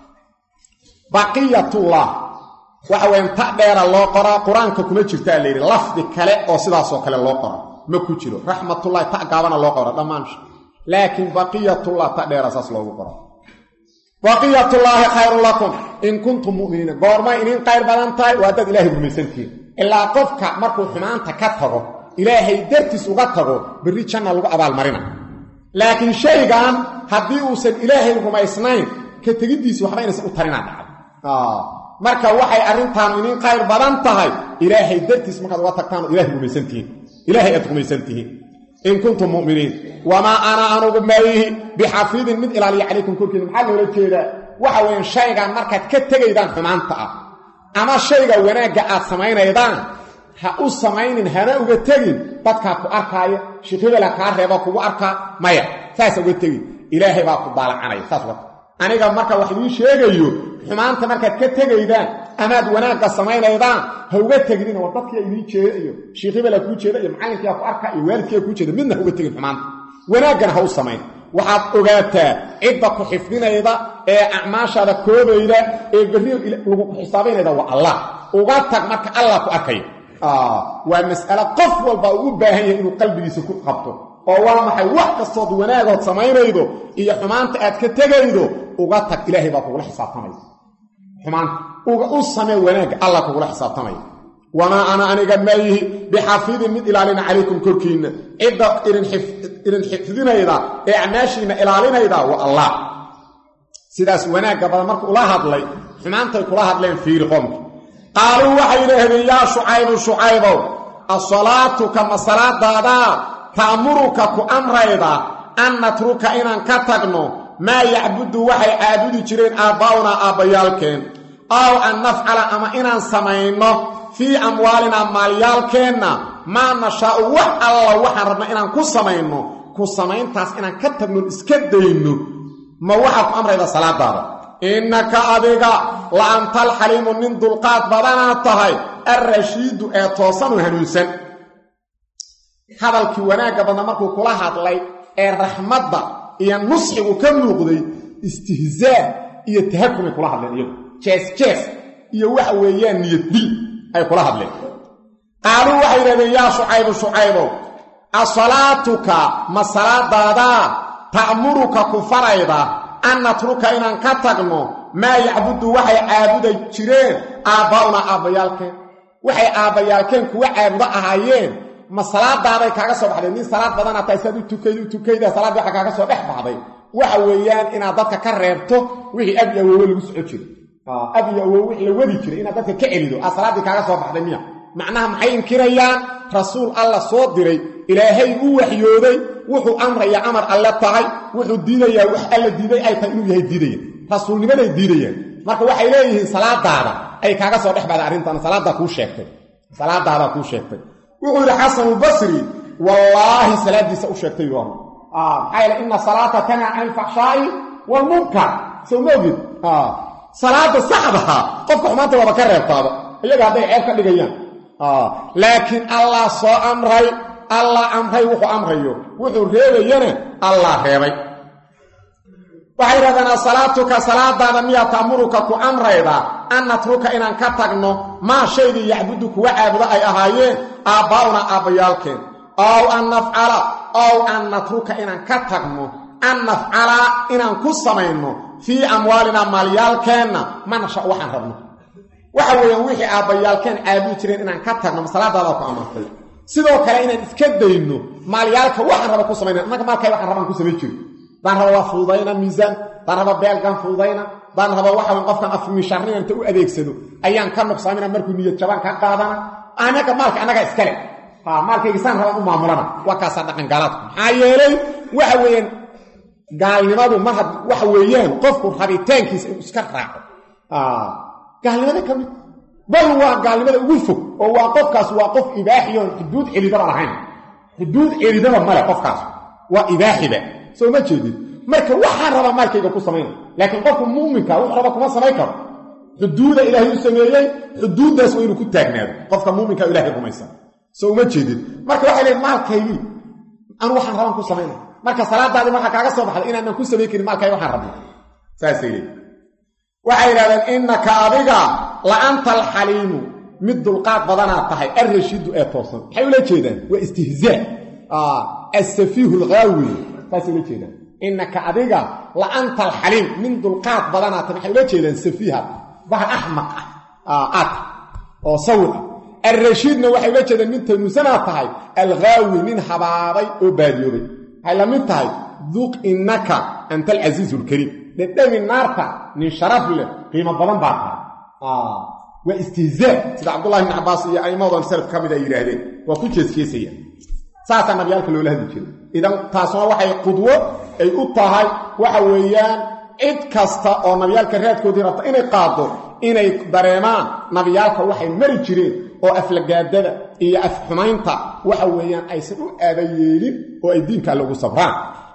baqiyatullah waxa weyan ta dheera loo qoraa qur-aanka kuma jirtaa la yidhi lafdi kale oo sidaasoo kale loo qora ma ku jiro raxmatullahi ta gaabana loo qora dhammaan laakiin baqiyatullah ta dheera saas loogu qora baqiyatullaahi khayrun lakum in kuntum mu'miniina goormay inin khayr badan tahay waa dad ilaahay rumaysantihiin ilaa qofka markuu xumaanta ka tago ilaahay dartiis uga tago berri janna lagu abaalmarina laakiin shaygan haddii uusan ilaahay rumaysnayn ka tegiddiisi waxba inaysan u tarinaa dhacay marka waxay arrintaan inin khayr badan tahay ilaahay dartiis markaad uga tagtaan oo ilahay rumaysantihiin ilaahay aad rumaysan tihiin in kuntum mu'miniin wamaa ana anugu maayihi bixafiidin mid ilaaliya calaykum korkiina maxaa loola jeedaa waxa weeyaan shaygan markaad ka tegaydaan xumaanta ah ama shayga wanaagga aad samaynaydaan ha u samaynin hana uga tegin dadkaa ku arkaaya shikhibela kaa reeba kugu arkaa maya saasa uga tegin ilaahay baa ku daalacanaya saas wata aniga marka wax idiin sheegayo xumaanta markaad ka tegaydaan amaad wanaagga samaynaydaan ha uga teginina war dadkia idiin jeeda iyo shiikhibela kuu jeeda iyo macallinkiia ku arka iyo waalidkiia kuu jeeda midna ha uga tegin xumaanta wanaaggana ha u samayn waxaad ogaataa cidda ku xifdinayda ee acmaashaada koobayda ee berri lagu ku xisaabaynayda waa allah uga tag marka allah ku arkaya waa mas'alo qof walba uu u baahan yahay inuu qalbigiisa ku qabto oo waa maxay wax kastood wanaagood samaynaydo iyo xumaanta aad ka tegaydo uga tag ilaahay baa kugula xisaabtamaya xumaanta uga u samee wanaagga allah kugula xisaabtamaya wamaa ana aniga maayihi bixafiidin mid ilaalina calaykum korkiinna cidda idin xifdinayda ee acmaashiinna ilaalinayda waa allah sidaas wanaagga badan marka ula hadlay xumaantay kula hadleen fiiri qoomki qaaluu waxay yidhaahdeen yaa shucaybu shucaybow asalaatuka ma salaadaadaa ta'muruka ku amrayda an natruka inaan ka tagno maa yacbudu waxay caabudi jireen aabbaa'unaa aabbayaalkeen aw an nafcala ama inaan samayno fii amwaalinaa maalyaalkeenna maa nashaa'u wax alla waxaan rabna inaan ku samayno ku samayntaas inaan ka tagnon iska dayno ma waxaa ku amrayda salaadaada innaka adiga la antal xaliimu nin dulqaad badanaad tahay alrashiidu ee toosan oo hanuunsan hadalkii wanaagga badna markuu kula hadlay ee raxmadda iyo nusxigu ka muuqday istihzaa iyo tahakumay kula hadleen iyagu jees jees iyo waxa weeyaan niyad dil ay kula hadleen qaaluu waxay yidhahdeen yaa shucaybu shucaybow asalaatuka ma salaadaadaa ta'muruka ku farayda an natruka inaan ka tagno maa yacbudu waxay caabuday jireen aabbaa'unaa aabbayaalkeen waxay aabbayaalkeen kuwa caabudo ahaayeen ma salaadaaday kaaga soo baxday nin salaad badana tahay saad u tukayd u tukayda salaaddii waxa kaaga soo dhex baxday waxa weeyaan inaad dadka ka reebto wixii ab iyo awoowe lagu soco jiray ab iyo awoowe wixii la wadi jiray inaad dadka ka celido aa salaaddii kaaga soo baxday miya macnaha maxay inkirayaan rasuul alla soo diray ilaahay u waxyooday wuxuu amrayaa amar alle tahay wuxuu diidayaa wax alla diiday ay tahay inuu yahay diidaya rasuulnimaday diidayaan marka waxay leeyihiin salaadaada ay kaaga soo dhex baxday arrintan salaadaa kuu sheegtay salaadaadaa kuu sheegtay wuxuu yidhi xasanulbasri wallaahi salaadiisa u sheegtay yuu maxaa yeele ina salaata tanhaa can ilfaxshaa'i waalmunkar sow ma ogid salaada saxdaha qofka xumaanta waaba ka reebtaaba iyaga hadday ceeb ka dhigayaan laakiin allah soo amray allah amray wuxuu amrayo wuxuu reebayana allah reebay waxay yidhahdeen asalaatuka salaadaada miyaa ta'muruka ku amrayda an natruka inaan ka tagno maa shaygii yacbudu kuwa caabudo ay ahaayeen aabbaa'una aabbayaalkeen ow an nafcala ow an natruka inaan ka tagno an nafcala inaan ku samayno fii amwaalinaa maalyaalkeenna ma nasha waxaan rabno waxa weeyaan wixii aabbayaalkeen caabudi jireen inaan ka tagno masalaadaadaa ku amartay sidoo kale inaan iska dayno maalyaalka waxaan raba ku samayna annaga maalkay waxaan rabaan ku samayn jiro daan raba waa fududayna miisaan daan raba beelgan fududayna daan raba waxa weyn qofkan afmishaarnina inta u adeegsado ayaan ka nuqsaamina markuu niyad jabaan ka qaadana anaga maalka annaga iskale ha maalkayga saan rabaan u maamulana waa kaasaa dhaqan gaalaadku maxaa yeelay waxa weeyaan gaalnimadu mar had waxa weeyaan qofku rabitaankiisa inuu iska raaco gaalnimada ka mid bal waa gaalnimada ugu fog oo waa qofkaas waa qof ibaaxiyoon xuduud celidaba lahayn xuduud celidaba male qofkaas waa ibaaxiba soo ma jeedid marka waxaan rabaa maalkayga ku samayna laakiin qofku muuminka wuxuu raba kuma samayn karo xuduuda ilaahay u sameeyey xuduuddaas waa inuu ku taagnaado qofka muuminka ilahay rumaysan soo uma jeedid marka waxay leeyiin maalkaygii anu waxaan rabaan ku samayna marka salaadaadii markaa kaaga soo baxda inaanan ku samayn karin maalkayga waxaan rabna saasay leeyiin waxay yidhahdeen innaka adiga la anta alxaliimu mid dulqaad badanaad tahay alrashiidu ee toosan maxay ula jeedaan waa istihzaa asafiihu lghaawi saasay ula jeedaan innaka adiga la anta alxaliim min dulqaad badanaad tahay maxay ula jeedaan safiiha bahal axmaq ah aad oo sawir ah alrashiidna waxay ula jeedaan mid tanuusanaad tahay alghaawi nin habaabay oo baadiyoobay waxay la mid tahay duq innaka anta alcasiizu lkariim dhedhami naarta nin sharaf leh qiimo badan baa tahay waa istihzaa sida cabdullahi ibn cabbaas iyo aimmadan salaf ka mid ay yidhaahdeen waa ku jeesjeesaya saasaa nabiyaalka loola hadli jiray idan taasuna waxay qudwo ay u tahay waxa weeyaan cid kasta oo nabiyaalka raadkoodii rabta inay qaado inay dareemaan nabiyaalka waxay mari jireen oo aflagaadada iyo afxumaynta waxa weeyaan aysan u aabayeelin oo ay diinka alle ugu sabraan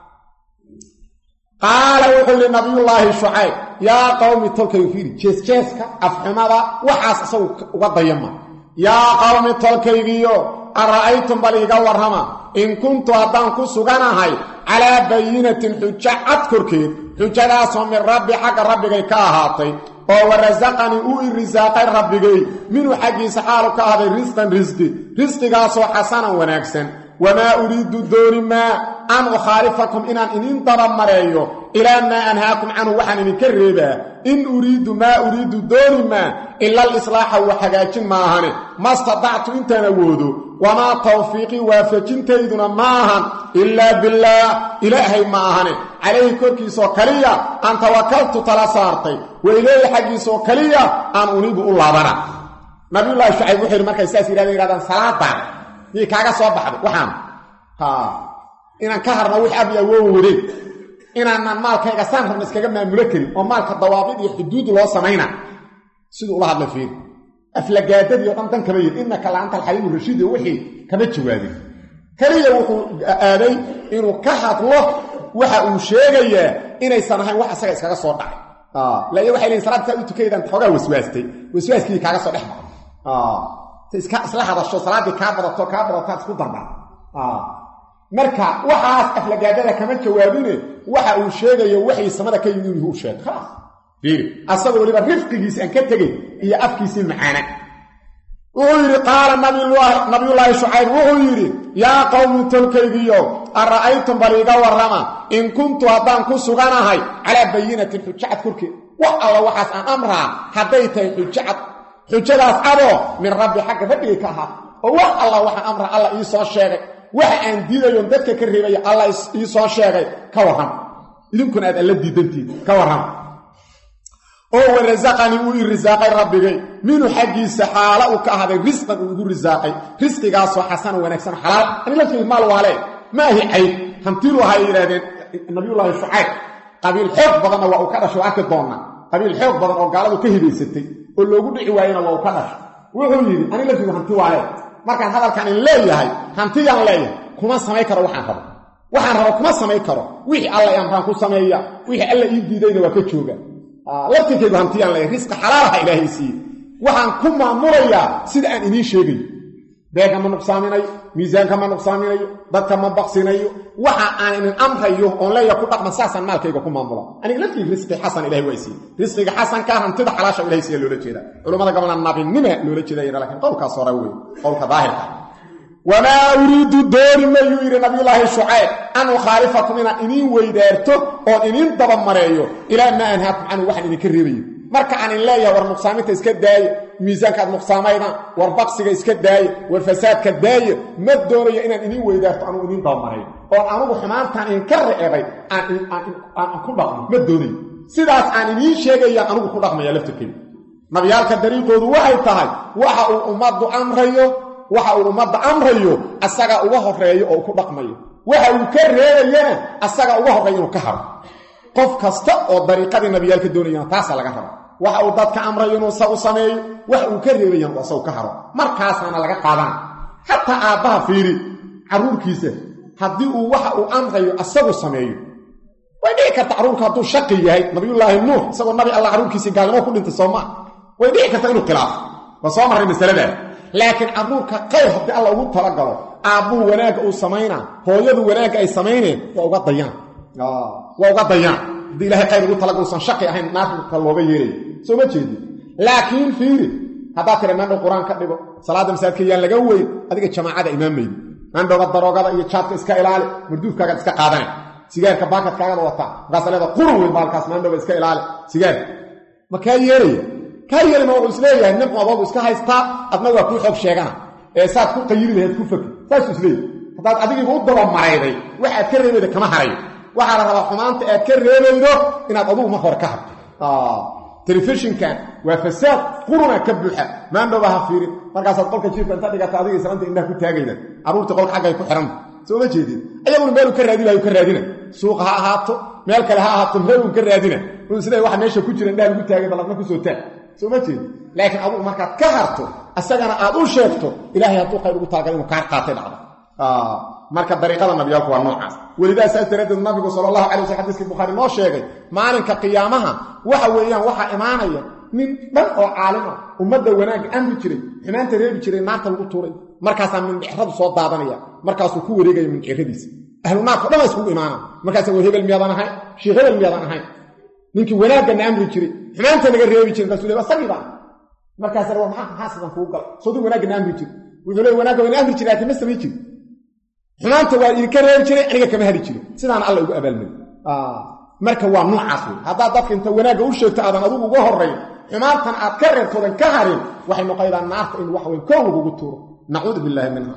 qaala wuxuu yidhi nabiyullaahi shucayb yaa qowmi tolkaygu fiiri jeesjeeska afxumada waxaas isagu uga dayama yaa qowmi tolkaygiyo ara'aytum bal iiga warrama in kuntu haddaan ku suganahay calaa bayinatin xujo cad korkeed xujadaasoo min rabbi xagga rabbigay ka ahaatay oo warasaqanii uu i risaaqay rabbigay minhu xaggiisa xaalu ka ahday risqan risqi risqigaasoo xasanan wanaagsan wamaa uriidu dooni maa an ukhaalifakum inaan idin dabamareeyo ilaa maa anhaakum canhu waxaan idinka reebaa in uriidu maa uriidu dooni maa ila alislaaxa wa hagaajin maahane ma stadactu intaan awoodo wamaa tawfiiqii waafajintayduna ma ahan ilaa billaah ilaahay ma ahane calayhi korkiisoo kaliya aan tawakaltu tala saartay wa ilayhi xaggiisoo kaliya aan unibu u laabana nabiyullaahi shucayb wuxuu yidhi markay saas yidhahdeen yidhahdaan salaadaan miyay kaaga soo baxday waxaan inaan ka harno wix ab awoowa wadeen inaanaan maalkayga saan rabna iskaga maamulo karin oo maalka dawaabid iyo xuduud loo samayna siduu ula hadla fiiri aflagaadadii o dhan dan kama yidhi innaka la anta alxaliimu rashiid wixii kama jawaabin keliya wuxuu aaday inuu ka hadlo waxa uu sheegayaa inaysan ahayn wax isaga iskaga soo dhacay laya waxay leeyiin salaad saa u tukaydaan xoogaa waswaastay waswaaskii kaaga soo dhex baxay isla hadasho salaaddii kaa badato kaa badataad isku darda marka waxaas aflagaadada kama jawaabine waxa uu sheegayo waxay samada ka yimid inuu sheeg khalaas fiiri asagoo weliba rifqigiisi aan ka tegay iyo afkiisii macaana wuxuu yidhi qaala nabiyullaahi shucayb wuxuu yidhi yaa qowmi tolkaygiyo ara'aytum bal iiga warrama in kuntu haddaan ku suganahay calaa bayinatin xujacad korkeed wax alla waxaas aan amraa hadday tahay xujacad xujadaas adoo min rabbi xagga rabbigay ka ahaa oo wax alla waxaan amra alla ii soo sheegay waxa aan diidayoon dadka ka reebaya alla ii soo sheegay ka warram idinkuna aad alla diidantiin ka warram oo warasaqanii uu ii risaaqay rabbigay minhu xaggiisa xaala uu ka ahaaday risqan uu igu risaaqay risqigaasoo xasana wanaagsan xalaal ani lafteedi maal waale ma ahi cayd hantiilu ahaa ay yidhahdeen nabiyullaahi shucayb qabiil xoog badanna waa uu ka dhashay oo arki doonna qabiil xoog badan oo gaaladu ka hibaysatay oo loogu dhici waayena waa uu ka dhashay wuxuu yidhi ani lafteedu hanti waale markaan hadalkan in leeyahay hantiyaan leeyahay kuma samay karo waxaan rabo waxaan rabo kuma samay karo wixii alla i amraan ku sameeya wixii alla ii diidayna waa ka jooga laftirkeedu hantiyaan leeyahay risqi xalaalaha ilaahay siiye waxaan ku maamulayaa sida aan idiin sheegayo beega ma nuqsaaminayo miisaanka ma nuqsaaminayo dadka ma baqsinayo waxa aan idin amrayo oon leeyaha ku dhaqma saasaan maalkayga ku maamula aniga laftii risqi xasan ilahay waa siiye risqiga xasanka hantida xalaasha ilahay siiya loola jeeda culammada gobolna nabinima loola jeeda lakiin qowlkaas hore wey qowlka daahirka wamaa uriidu dooni mayuu yidhi nabiyulaahi shucayb an ukhaalifakum inaan idiin weydaarto oon idiin dabamareeyo ilaa maa anhaakum canhu waxaan idinka reebayo marka aan in leeyahay war nuqsaaminta iska daaye miisaankaad nuqsaamaydaan war baqsiga iska daaye war fasaadka daaye ma doonayo inaan idiin weydaarto anugu idiin dabamareeyo oon anugu xumaantaan idinka reebay aan ku dhaqmo ma doonayo sidaas aan idiin sheegayaan anugu ku dhaqmaya laftirkeyda nabiyaalka dariiqoodu waxay tahay waxa uu ummaddu amrayo waxa uu ummadda amrayo asagaa uga horeeyo oo ku dhaqmayo waxa uu ka reebayana asagaa uga horreeya inuu ka haro qof kasta oo dariiqadii nabiyaalka doonayana taasaa laga raba waxa uu dadka amrayo inuu isagu sameeyo waxa uu ka reebayana uu asagu ka haro markaasaana laga qaadana xataa aabbaha fiiri carruurkiisa haddii uu waxa uu amrayo asagu sameeyo way dhici karta carruurka hadduu shaqi yahay nabiyullaahi nuux isagoo nabi alla carruurkiisii gaalnimo ku dhintay soo maa way dhici karta inuu khilaafo waa soo marray masaladaa laakiin carruurka qayr haddii alla ugu talagalo aabbuu wanaagga uu samaynaa hooyadu wanaagga ay samayneen waa uga dayaan waa uga dayaan haddii ilahay qayr ugu talagal usan shaqi ahayn naarka looga yeelaya soo ma jeedi laakiin fiiri haddaad tira maandhow qur-aan ka dhigo salaadda masaajidka yaan laga weyn adiga jamaacada imaamaydi maandhowga daroogada iyo jaadka iska ilaali marduufkaagaad iska qaadana sigaarka baakadkaagada wataa markaasa leeda qurun weyn baalkaas maandhowga iska ilaali sigaarka ma kaa yeelaya kaa yeelima wuxuu isleeyahay nin adoogu iska haystaa adna waa kuu xoog sheegana ee saad ku qayiri lahayd ku fakir saasuu isleeyahy haddaad adigiiba u dabamarayday wax aad ka reebayda kama harayo waxaa la rabaa xumaanta aad ka reebaydo inaad adugu mar hore ka harto telefishinkan waa fasaad quruna ka buuxa maandhowba ha fiirin markaasaad qolka jiifka inta dhigata adiga islaanta indhaha ku taagayda carruurtii qolka xaggay ku xidhan soo ma jeedin ayaguna meeluu ka raadi lahayu ka raadina suuqa ha ahaato meel kale ha ahaato meeluu ka raadina uu isleey waxa meesha ku jira indhaha lagu taagay balladna ku soo taag soo ma jeedin laakiin adugu markaad ka harto asagana aad u sheegto ilaahay hadduu qayr ugu taagal inuu kaa qaatay dhacda marka dariiqada nabiyaalku waa noocaas welidaa saas daraaddeed nabigu sala allahu calay waslam xadiiskii bukhaari noo sheegay maalinka qiyaamaha waxa weeyaan waxaa imaanaya nin dhan oo caalim ah ummadda wanaagga amri jiray xumaanta reebi jiray naarta lagu tuuray markaasaa mindhicradu soo daadanaya markaasuu ku wareegaya mindhicradiisa ahlu naarka dhan iskugu imaana markaasa war hebel miyaadan ahayn sheekh hebel miyaadan ahayn ninkii wanaagganna amri jiray xumaanta naga reebi jiray markaasuu le asagii baa markaasa war maxaa maxaa sidan kugu gala soodii wanaagganna amri jiray wuxuu le wanaagga wayna amri jiray laakiin ma samayn jiri xumaanta waa idinka reebi jiray aniga kama hari jirin sidaana alla ugu abaalmari marka waa noocaas wey haddaad dadka inta wanaagga u sheegto aadan adugu uga horrayn xumaantan aad ka reebtoodan ka harin waxay noqoydaa naarta in waxweyn kow lagugu tuuro nacuudu billaahi minha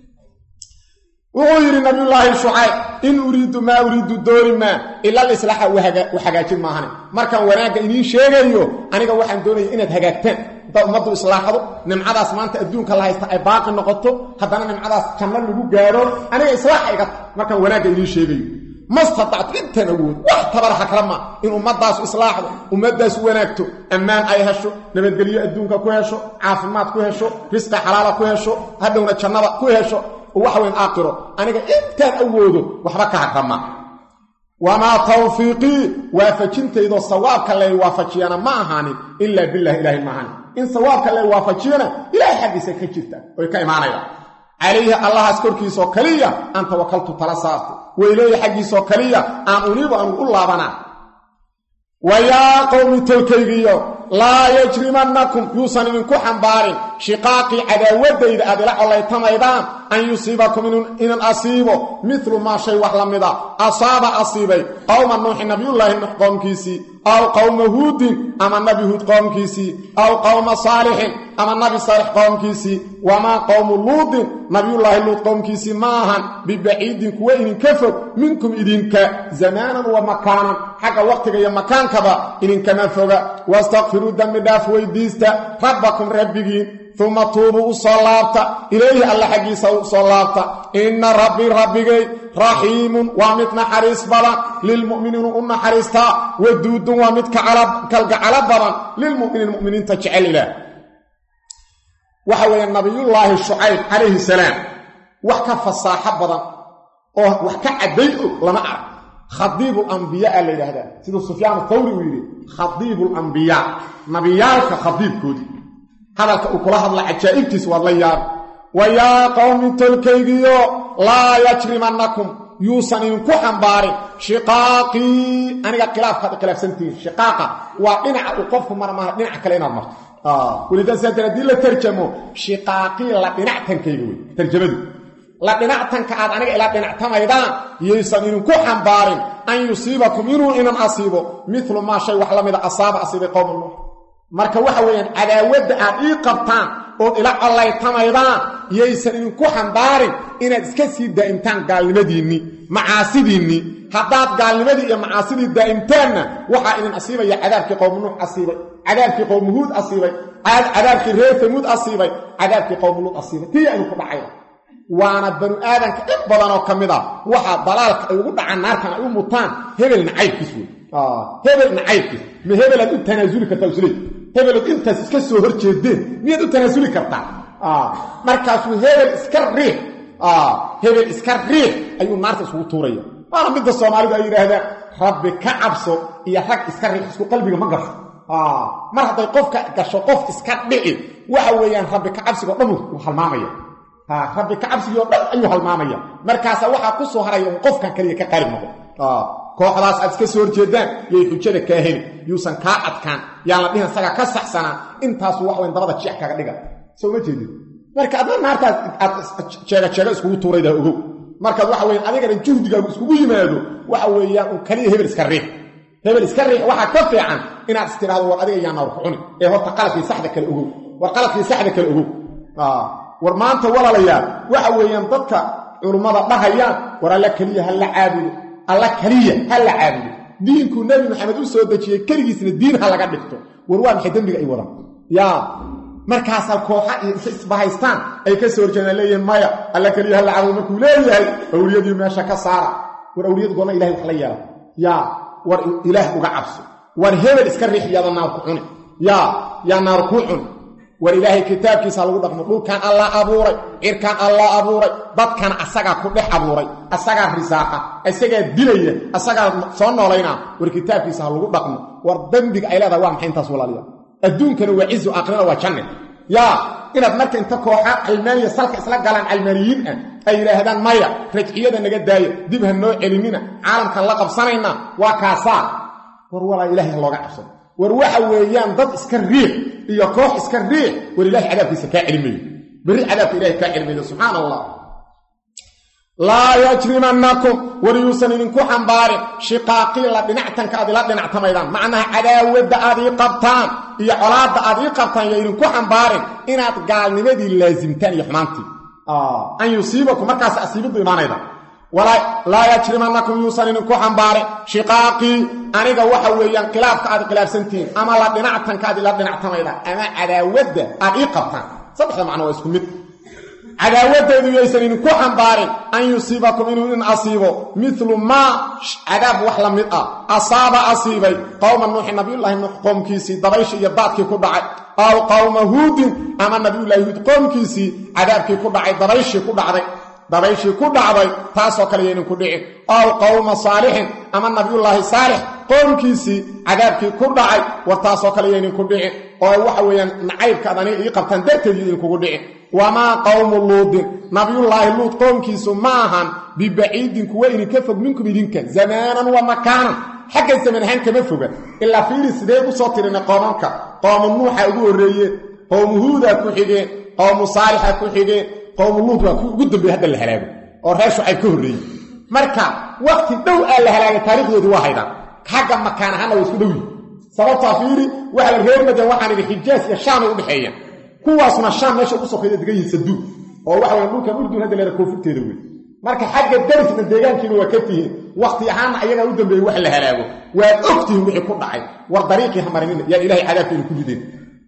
wuxuu yidhi nabiyullaahi shucayb in uriidu maa uriidu dooni maa ila alislaaxa u hagaajin maahane markaan wanaagga idiin sheegayo aniga waxaan doonaya inaad hagaagtaan haddaad ummaddu islaaxdo nimcadaas maanta adduunka la haysta ay baaqi noqoto haddana nimcadaas janno lagu gaadho aniga islaaxa iga markaan wanaagga idiin sheegayo mastatactu intaan awood wax tabara hakrama in ummadaasu islaaxdo ummadaasu wanaagto ammaan ay hesho nabadgelyo adduunka ku hesho caafimaad ku hesho risqi xalaala ku hesho hadhowna jannada ku hesho waxweyn aaqiro aniga intaan awoodo waxba ka hagrama wamaa tawfiiqii waafajintaydoo sawaabka lay waafajiyana ma ahaanin ilaa bilahi ilaahay maahan in sawaabka lay waafajiyana ilaahay xaggiisa ka jirta oy ka imaanayaan calayhi allahaas korkiisoo kaliya aan tawakaltu tala saarto weyleeya xaggiisoo kaliya aan uniibu anugu u laabanaa wa yaa qowmi tolkaygiyo laa yajrimannakum yuusan idinku xambaarin shiqaaqii cadaawaddayda aad ila collaytamaydaan an yusiibakum inan asiibo midlu maa shay wax la mida asaaba asiibay qowma nuuxi nabiyullaahi nuux qoomkiisii aw qowma huudin ama nabi huud qoomkiisii aw qowma saalixin ama nabi saalix qoomkiisii wamaa qowmu luudin nabiyullaahi luud qoomkiisii ma ahan bibaciidin kuwa idinka fog minkum idinka zamaanan wa makaanan xagga waqtiga iyo makaankaba idinkama foga wastakfiruu dembi dhaaf weydiista rabbakum rabbigiin uma tuubuu u soo laabta ilayhi alla xaggiisa u soo laabta inna rabbii rabbigay raxiimun waa mid naxariis badan lilmu'miniinu u naxariistaa waduudun waa mid kalgacalo badan lilmu'miniin mu'miniinta jecel ilaah waxa weeye nabiyullaahi shucayb calayhi salaam wax ka fasaaxo badan oo wax ka cadday og lama arag khadiibulambiyaa la yidhaahdaa siduu sufyaan thawri uu yidhi khadiibulambiyaa nabiyaalka khadiibkoodii hadalka uu kula hadla cajaa'ibtiis waad la yaab wa yaa qowmi tolkaygiyo laa yajrimannakum yuusan idinku xambaarin shiqaaqii aniga khilaafkaad khilaafsantihiin shiqaaqa waa dhinaca uu qofku mara maaha dhinaca kale inaad marto welidaa saa dara haddii la tarjamo shiqaaqii la dhinactankayga wey tarjamadu la dhinactanka aad aniga ila dhinactamaydaan yaysan idinku xambaarin an yusiibakum inuu inan asiibo milu maa shay wax la mida asaaba asiibay qowma nuux marka waxa weeyaan cadaawadda aad ii qabtaan ood ila collaytamaydaan yaysan idinku xambaarin inaad iska sii daa'imtaan gaalnimadiinnii macaasidiinnii haddaad gaalnimadii iyo macaasidii daa'imtaanna waxaa idin asiibaya cadaabkii qowmu nuux asiibay cadaabkii qowmu huud asiibay cadaabkii reer tamuud asiibay cadaabkii qowmu luud asiibay tiya idinku dhacayda waana banu aadanka in badanoo ka mid a waxaa dalaalka ay ugu dhacaan naartan ay u mutaan hebel nacaybkiis wey hebel nacaybkiis ma hebelaad u tanaasuli kartaa isleey hebelood intaas iska soo hor jeedeen miyaad u tanaasuli kartaa markaasuu hebel iska riix hebel iska riix ayuu naarta iskugu tuuraya waana midda soomaalidu ay yidhaahdaan rabbi ka cabso iyo rag iska riix isku qalbiga ma gasho mar hadday qofka gasho qof iska dhici waxa weeyaan rabbi ka cabsigo dhan uu halmaamaya rabbi ka cabsigii oo dhan ayuu halmaamaya markaasa waxaa ku soo haraya un qofkan kaliya ka qaalib noqo kooxdaas aad iska soo horjeedaan yay xujada kaa heli yuusan kaa adkaan yaan la dhihin isaga ka saxsanaa intaasu wax weyn dabada jeex kaga dhiga soo ma jeedid marka adna naartaas aad jeega jeega iskugu tuuraydaa ogow markaad waxa weyan adigana juhdigaagu iskugu yimaado waxa weeyaan un kaliya hebel iska riix hebel iska riix waxaa ka fiican inaad is tidhahdo war adiga yaa naar ku cuni ee horta qaladkii saxda kale ogow war qaladkii saxda kale ogow war maanta walaalayaal waxa weeyaan dadka culummada dhahayaan war alla keliya ha la caabudo alla keliya ha la caabudo diinkuu nebi maxamed u soo dejiyey keligiisna diin ha laga dhigto war waa maxay dembiga ay wadaan yaa markaasaa kooxa isbahaystaan ay ka soo horjeedaan leeyihiin maya alla keliya ha la caabudo markuu leeyahay awliyadii meesha ka saara war awliyadu goorma ilahay wax la yeela yaa war ilaah uga cabso war hebel iska riix yaada naar ku cuni yaa yaa naar kuu cuni war ilaahay kitaabkiisa lagu dhaqmo dhulkan allah abuuray cirkan allah abuuray dadkan asagaa ku dhex abuuray asagaa risaaqa asagaa dilaya asagaa soo noolaynaa war kitaabkiisa ha lagu dhaqmo war dembiga ay leedahay waa maxay intaas walaaliya adduunkana waa cizu aakhirana waa janne yaa inaad marka inta kooxa calmaaniya salka isla galaan calmaaniyiin ah ay yidhaahdaan maya rajciyada naga daaya dib ha noo celinina caalamkan la qabsanaynaa waa kaasaa war walaa ilaahay ha looga cabsado war waxa weeyaan dad iska riix iyo koox iska riix war ilahay cadaabkiisa kaa celimayo berri cadaabka ilahay kaa celimayo subxaana allah laa yajrimannakum war yuusan idinku xambaarin shiqaaqii la dhinactanka aad ila dhinactamaydaan macnaha cadaawadda aad ii qabtaan iyo colaadda aad ii qabtaan yo idinku xambaarin inaad gaalnimadii laasimtaan iyo xumaantii an yusiibakum markaas asiibiddu imaanayda laa yajrimannakum yuusan idinku xambaarin shiqaaqii aniga waxa weeyaan khilaafka aad khilaafsantihiin ama la dhinactanka aad ila dhinactamaydaan ama cadaawadda aad ii qabtaan saddexda macno waa isku mid cadaawadeedu yaysan idinku xambaarin an yusiibakum inuu in asiibo milu maa cadaab wax la mid ah asaaba asiibay qowma nuuxi nabiyullaahi nuux qoomkiisii dabayshii iyo daadkii ku dhacay aw qowma huudin ama nabiyullaahi huud qoomkiisii cadaabkii ku dhacay dabayshii ku dhacday dabayshii ku dhacday taasoo kale yaydinku dhicin aw qowma saalixin ama nabiyullaahi saalix qoomkiisii cadaabkii ku dhacay war taasoo kale yaydinku dhicin oo waxa weeyaan nacaybkaad aniga ii qabtaan darteed idinkugu dhicin wamaa qowmu luudin nabiyullaahi luud qoomkiisu ma ahan bibaciidin kuwa idinka fog minkum idinka zamaanan wa makaanan xagga zaman ahaan kama foga ilaa fiiri sidee u soo tirinay qoomanka qoomu nuuxa ugu horreeyeen qowmu huudaa ku xigeen qowmu saalixa ku xigeen qowmu luud waa ku ugu dambeeye hadda la halaago oo reer shucayb ka horreeyey marka wakhti dhow aa la halaagay taarikhdoodii waa haydaan xagga makaan ahaanna waa isku dhowyi sababtaa fiiri waxa la reer madan waxaan idhi xijaas iyo shaamay udhexeeyaan kuwaasna shaam meesha ugu sokeeya degan yihin saduud oo waxa waya dhulkan urdun hadda leera koonfurteeda wey marka xagga darisna deegaankiina waa ka tihiin wakhti ahaanna ayagaa u dambeeyey wax la halaago waad og tihiin wixii ku dhacay war dariiqii hamarinina yaa ilahay cadaabkeenu ku rideen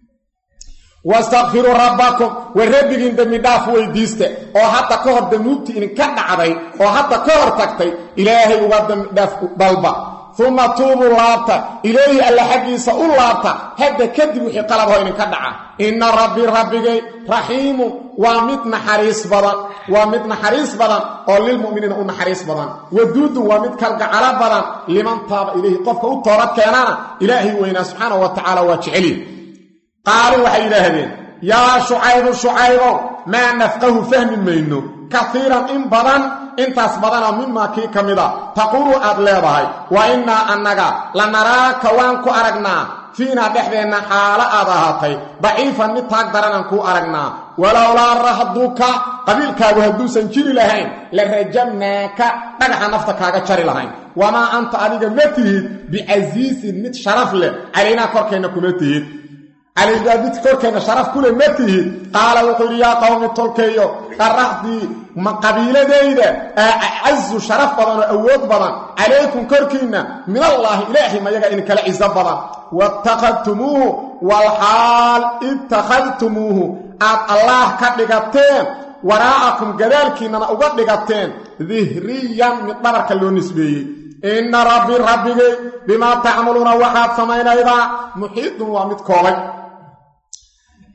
wastakfiruu rabbakum war rabbigiin dembi dhaaf weydiista oo hadda ka hor danuubtii idinka dhacday oo hadda ka hor tagtay ilaahay uga dembidhaaf dalba uma tuubuu laabta ilayhi alla xaggiisa u laabta hadda kadib wixii qalaboo idinka dhaca inna rabbii rabbigay raxiimun waa mid naxariis badan waa mid naxariis badan oo lilmu'miniina u naxariis badan waduudun waa mid kalgacalo badan liman taaba ilayhi qofka u toobad keenana ilaahay weynaa subxaanahu wa tacaala waa jeceliy qaaluu waxay yidhaahdeen yaa shucaybu shucaybow maa nafqahu fahmi mayno kaiiran in badan intaas badanoo mimaa kii ka mida taquulu aad leedahay wa innaa annaga la naraaka waan ku aragnaa fiinaa dhexdeenna xaalo aad ahaatay daciifan mid taag daranaan kuu aragnaa walowlaa rahduka qabiilkaagu hadduusan jiri lahayn la rajamnaaka dhagaxa nafta kaaga jari lahayn wamaa anta adiga ma tihid bicasiisin mid sharaf leh calaynaa korkeenna kuma tihid calaynaa mid korkeenna sharaf kule ma tihid qaala wuxuu yidhi yaa qowmi tolkeeyo qaraxdii ma qabiiladayda acazu sharaf badan oo awood badan calaykum korkiinna min allaahi ilaahay mayaga idinkala ciso badan waatakhadtumuuhu walxaal ittakhadtumuuhu aad allaah ka dhigateen waraa'akum gadaalkiinnana uga dhigateen dihriyan mid dhabarka loo nisbeeyey inna rabbi rabbigay bimaa tacmaluuna waxaad samaynaydaa muxiidun waa mid koobay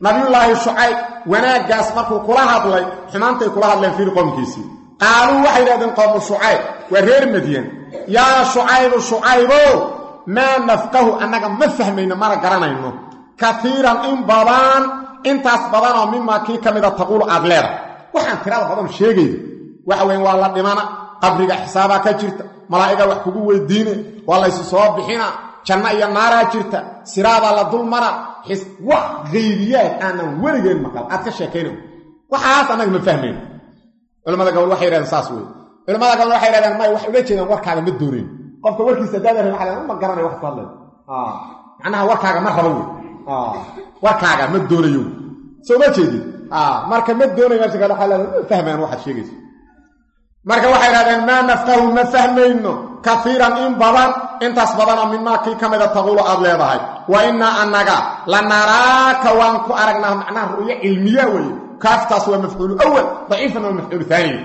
nabiyullaahi shucayb wanaaggaas markuu kula hadlay xumaantay kula hadleen fiiri qoomkiisii qaaluu waxay yidhahdeen qowmu shucayb waa reer madyan yaa shucaybu shucaybo maa nafqahu annaga ma fahmayno mana garanayno kaiiran in badan intaas badanoo mimaa kii ka mida taquulu aad leedahay waxaan tirada badan sheegayda waxa weyn waa la dhimana qabriga xisaabaa ka jirta malaa'iga wax kugu weydiine waa laysu soo bixina janno iyo naaraa jirta siraadaa la dulmara wax haybiyaad aanan weligeen maqal aad ka sheekayna waxaas annaga ma fahmayno culamada gobol waxay yidhahdeen saas wey culamada gobol waxay yidhahdeen may waxay ula jeedaan warkaaga ma doonayn qofka warkiisa daadar waa ma garanay wax ku hadlay macnaha warkaaga ma rabo wey warkaaga ma doonayo soo ma jeedid marka ma doonayo meesha kale waxaa leedahay ma fahmayaan waxaad sheegaysa marka waxay idhahdeen maa nafqahu ma fahmayno kaiiran in badan intaas badanoo mimaa kii ka mida taquulu aad leedahay wa innaa annaga la naraaka waan ku aragnaa macnaha ru'yo cilmiya weeye kaaftaas waa mafcuulu awal daciifan waa mafcuulu aaniy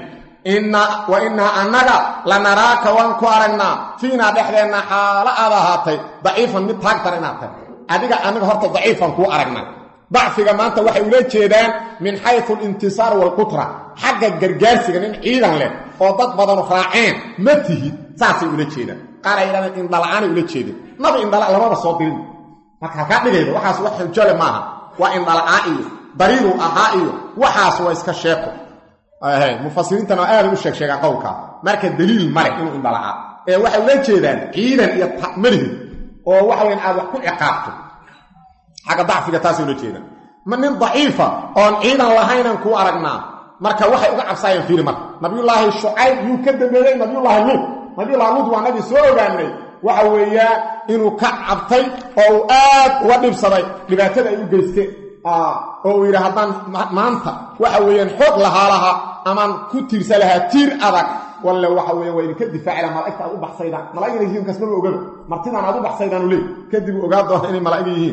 wa innaa annaga la naraaka waan ku aragnaa fiinaa dhexdeenna xaalo aad ahaatay daciifan mid taagtar inaad tahay adiga aniga horta daciifan kuu aragnaa dacfiga maanta waxay ula jeedaan min xayu alintisaar waalqutra xagga gargaarsiga nin ciidan leh oo dad badanu raaceen ma tihid saasay ula jeedaan qaar ay yidhahdeen indhala'aanay ula jeedeen nabi indhala lamaba soo dirin marka halkaa dhigayda waxaas wax xujole maaha waa indhala'aan iyo dariiruu ahaa iyo waxaas waa iska sheeko mufasiriintana aaday u sheeg sheegaan qowlkaa marka daliil maleh inuu indhala'aa ee waxay ula jeedaan ciidan iyo malihid oo waxa weyan aad wax ku ciqaabto xagga dacfiga taasay ula jeedaan ma nin daciifa oon ciidan lahaynan kuu aragnaa marka waxay uga cabsaayeen fiiri marka nabiyullaahi shucayb yuu ka dambeeyey nabiyullaahi luud nabiyullahi luud waa nabi soo ogaanay waxa weeyaan inuu ka cabtay oo uu aad uga dhibsaday dhibaatada ay u geysteen oo uu yidhi haddaan maanta waxa weeyaan xoog lahaa laha amaan ku tiirsa lahaa tiir adag walle waxa weya waa idinka difaaci laha malaigta aad u baxsaydaan malaa'igna yihiin kasmaba ogaba martidaan aad u baxsaydaanu leey kadib uu ogaa doona inay malaa'iga yihiin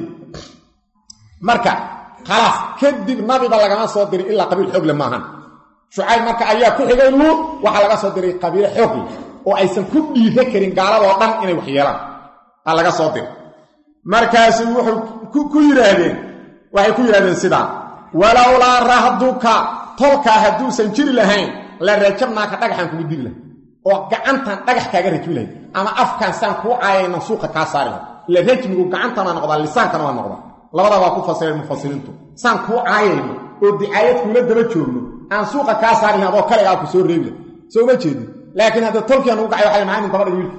marka khalaas kadib nabiba lagama soo diray ilaa qabiil xoogle maahan shucayb marka ayaa ku xigay luud waxaa laga soo diray qabiilo xoogle oo aysan ku dhiira karin gaaladoo dhan inay wax yeelaan aa laga soo diray markaasu wuxuu ku yidhaahdeen waxay ku yidhahdeen sidaan walowlaa rahduka tolkaa hadduusan jiri lahayn la rajabnaaka dhagaxaan kugu diri lahay oo gacantan dhagax kaaga rajmi lahay ama afkaan saan kuu caayaynan suuqa kaa saari lahay ila rajmigu gacantana noqdaa lisaankana waa noqdaa labada waa ku fasireen mufasiriintu saan kuu caayayno oo dicaayad kuula daba joogno aan suuqa kaa saari lahay adoo kalegaa ku soo reebi lahay soo ma jeedin laakiin hadda tolkian ugu gacay waxay maxay nin dabadhig wiilka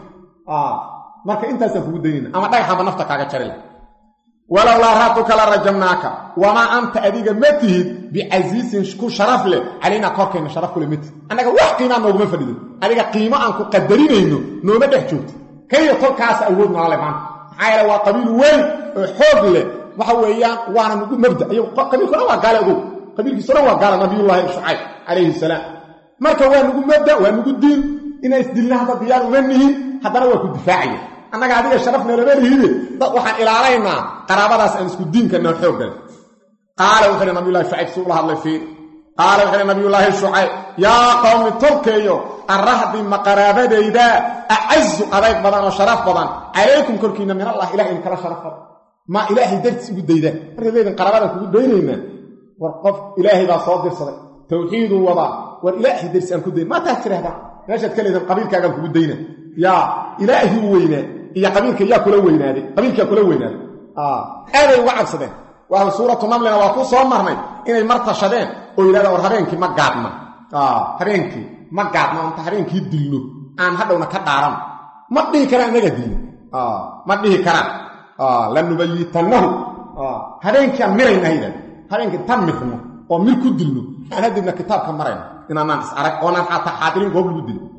marka intaasaan kugu daynayna ama dhagaxaanba nafta kaaga jari lahay walowlaa raatuka la rajamnaaka wamaa anta adiga ma tihid bicasiisin ku sharaf leh calaynaa korkayna sharaf kule ma tihid annaga wax qiimaa nooguma fadhido adiga qiimo aan ku qadarinayno nooma dhex joogto kayyo tolkaas awood noolale maanta maxaa yeele waa qabiil weyn oo xoog leh waxa weeyaan waana nugu mabda qabiilkuna waa gaale ogow qabiilkiisuna waa gaale nabiyullaahi shucayb calayhi salaam marka waa nugu mabda waa nugu diin inaa isdilna hadda diyaar uma nihin haddana waa ku difaacaya annaga adiga sharafna lama lihide waxaan ilaalaynaa qaraabadaas aan isku diinkanao xooggale qaala wuxuu hi nabiyulahi shucayb si ula hadlay fiir qaala wuxuu hi nabiyullaahi shucayb yaa qowmi tolkeeyo arrahdi ma qaraabadayda acazu adayg badan oo sharaf badan calaykum korkiinna min allah ilahay in kala sharaf badan ma ilaahay dartiis ugu daydaan markaad leedin qaraabadaan kugu daynaynaa war qof ilaahay baa soo dirsaday tawxiiduu wadaa war ilaahay dartiis aan ku dayn maa taas tirahdaan meeshaad ka leedin qabiilkaagaan kugu dayna yaa ilaahii u weynaa iyo qabiilka yaa kula weynaaday qabiilkaa kula weynaaday aaday uga cabsadeen waa suuratu namlina waa ku soo marnay inay mar tashadeen oo yidhahdaan war habeenkii ma gaadna habeenkii ma gaadna inta habeenkii dilno aan hadhowna ka dhaaran ma dhihi karaan inaga dilno ma dhihi karaan lanubayitannahu habeenkiiaan mirayna yidhahda habeenkii tan mirno oo mir ku dilno aan hadibna kitaabka marayna inaanaan is arag oonaan xataa xaadirin goob lagu dilo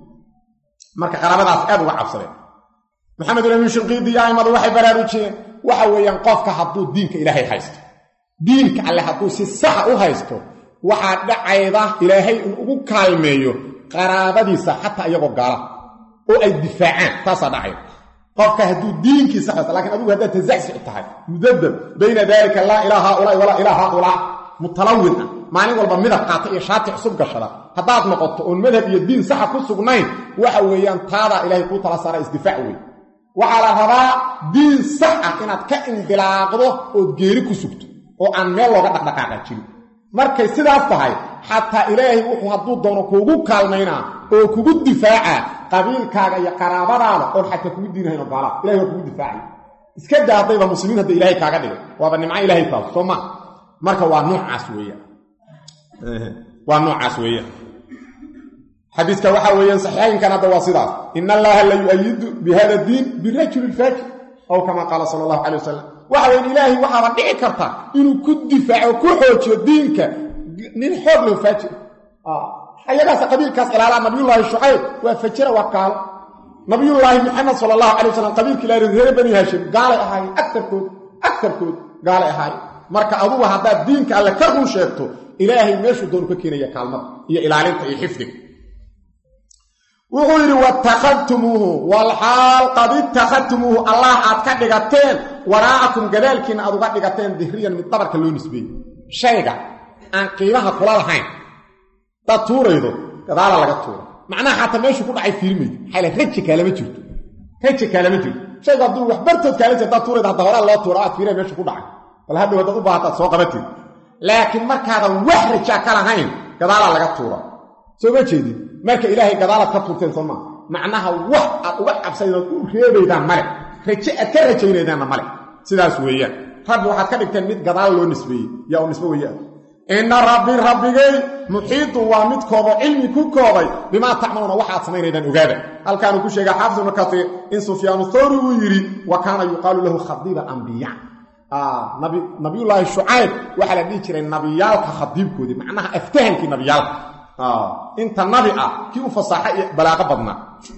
marka qaraabadaas aad uga cabsadeen maxamed ulamin shinqiidi iyo aimadu waxay baraarujiyeen waxa weeyaan qofka hadduu diinka ilaahay haysto diinka alle hadduu si saxa u haysto waxaa dhacayda ilaahay in ugu kaalmeeyo qaraabadiisa xataa iyagoo gaala oo ay difaacaan taasaa dhacayda qofka hadduu diinkiisa haysto lakiin adigu haddaad tazacsic tahay mudabab bayna daalika laa ilaa haaulaai walaa ilaa haaulaa mutalawin ah maalin walba midab qaata iyo shaati cusub gashada haddaad noqoto oon madhab iyo diin saxa ku sugnayn waxa weeyaan taadaa ilaahay kuu tala saara isdifaac wey waxaa la rabaa diin sax ah inaad ka indilaaqdo ood geeri ku sugto oo aan meel looga dhaqdhaqaaqa jirin markay sidaas tahay xataa ilaahay wuxuu hadduu doono kuugu kaalmaynaa oo kugu difaacaa qabiilkaaga iyo qaraabadaada oon xataa kugu diinahayn oo gaalaa ilahay waa kugu difaacay iska daa haddayba muslimiin hadda ilaahay kaaga dhigay waaba nimco ilaahay taas soo ma marka waa noocaas weeyaan waa noocaas weeyaan xadiiska waxaa weeyaan saxiixaynkan hadda waa sidaas in allaha la yu-ayidu bihada diin birajuli lfaajir aw kama qaala sala allahu calay wasalam waxa weyan ilaahay waxaaba dhici karta inuu ku difaaco ku xoojiyo diinka nin xoog loo faajir ayagaas qabiilkaas ilaalaa nabiyullaahi shucayb waa fajira waa gaalo nabiyullaahi maxamed sala allahu calay wasalam qabiilka ilaa reer bani haashim gaalay ahaayeen agarkood agarkood gaalay ahaayeen marka adugu haddaad diinka alle ka run sheegto ilaahay meeshuu doonu ka keenaya kaalmada iyo ilaalinta iyo xifdiga wuxuu yidhi watakhadtumuuhu walxaal qad ittakhadtumuuhu allah aad ka dhigateen waraacakum gadaalkiina aad uga dhigateen dihriyan mid dabarka loo nisbeeyey shayga aan qiimaha kula lahayn hadaad tuuraydo gadaala laga tuura macnaha xataa meeshuu ku dhacay fiirmaydo maxaa le raji kaalama jirto raji kaalama jirto shaygu hadduu wax bartood kaala jir hadaad tuurayda hadda horaa loo tuura aad fiiraya meesha ku dhacay bal hadhow haddaad u baahataad soo qabateed laakiin markaadan wax rajaa ka lahayn gadaalaa laga tuura soo ma jeedin marka ilaahay gadaalaad ka tuurteen soo maa macnaha wax aad uga cabsaydood u reebaydaan male raje aad ka rajaynaydaanna male sidaas weeyaan rabbi waxaad ka dhigteen mid gadaal loo nisbeeyey yaa u nisbe weeyaan inna rabbi rabbigay muxiidun waa mid koobo cilmi ku koobay bimaa tacmaluuna waxaad samaynaydaan ogaada halkaanuu ku sheegay xaafid ibnu katiir in sufyaanu thawri uu yidhi wa kaana yuqaalu lahu khadiiba ambiya nabiyullaahi shucayb waxaa la dhihi jiray nabiyaalka khadiibkoodii macnaha aftahankii nabiyaalka inta nabi ah kii u fasaaxa iyo balaaqo badnaa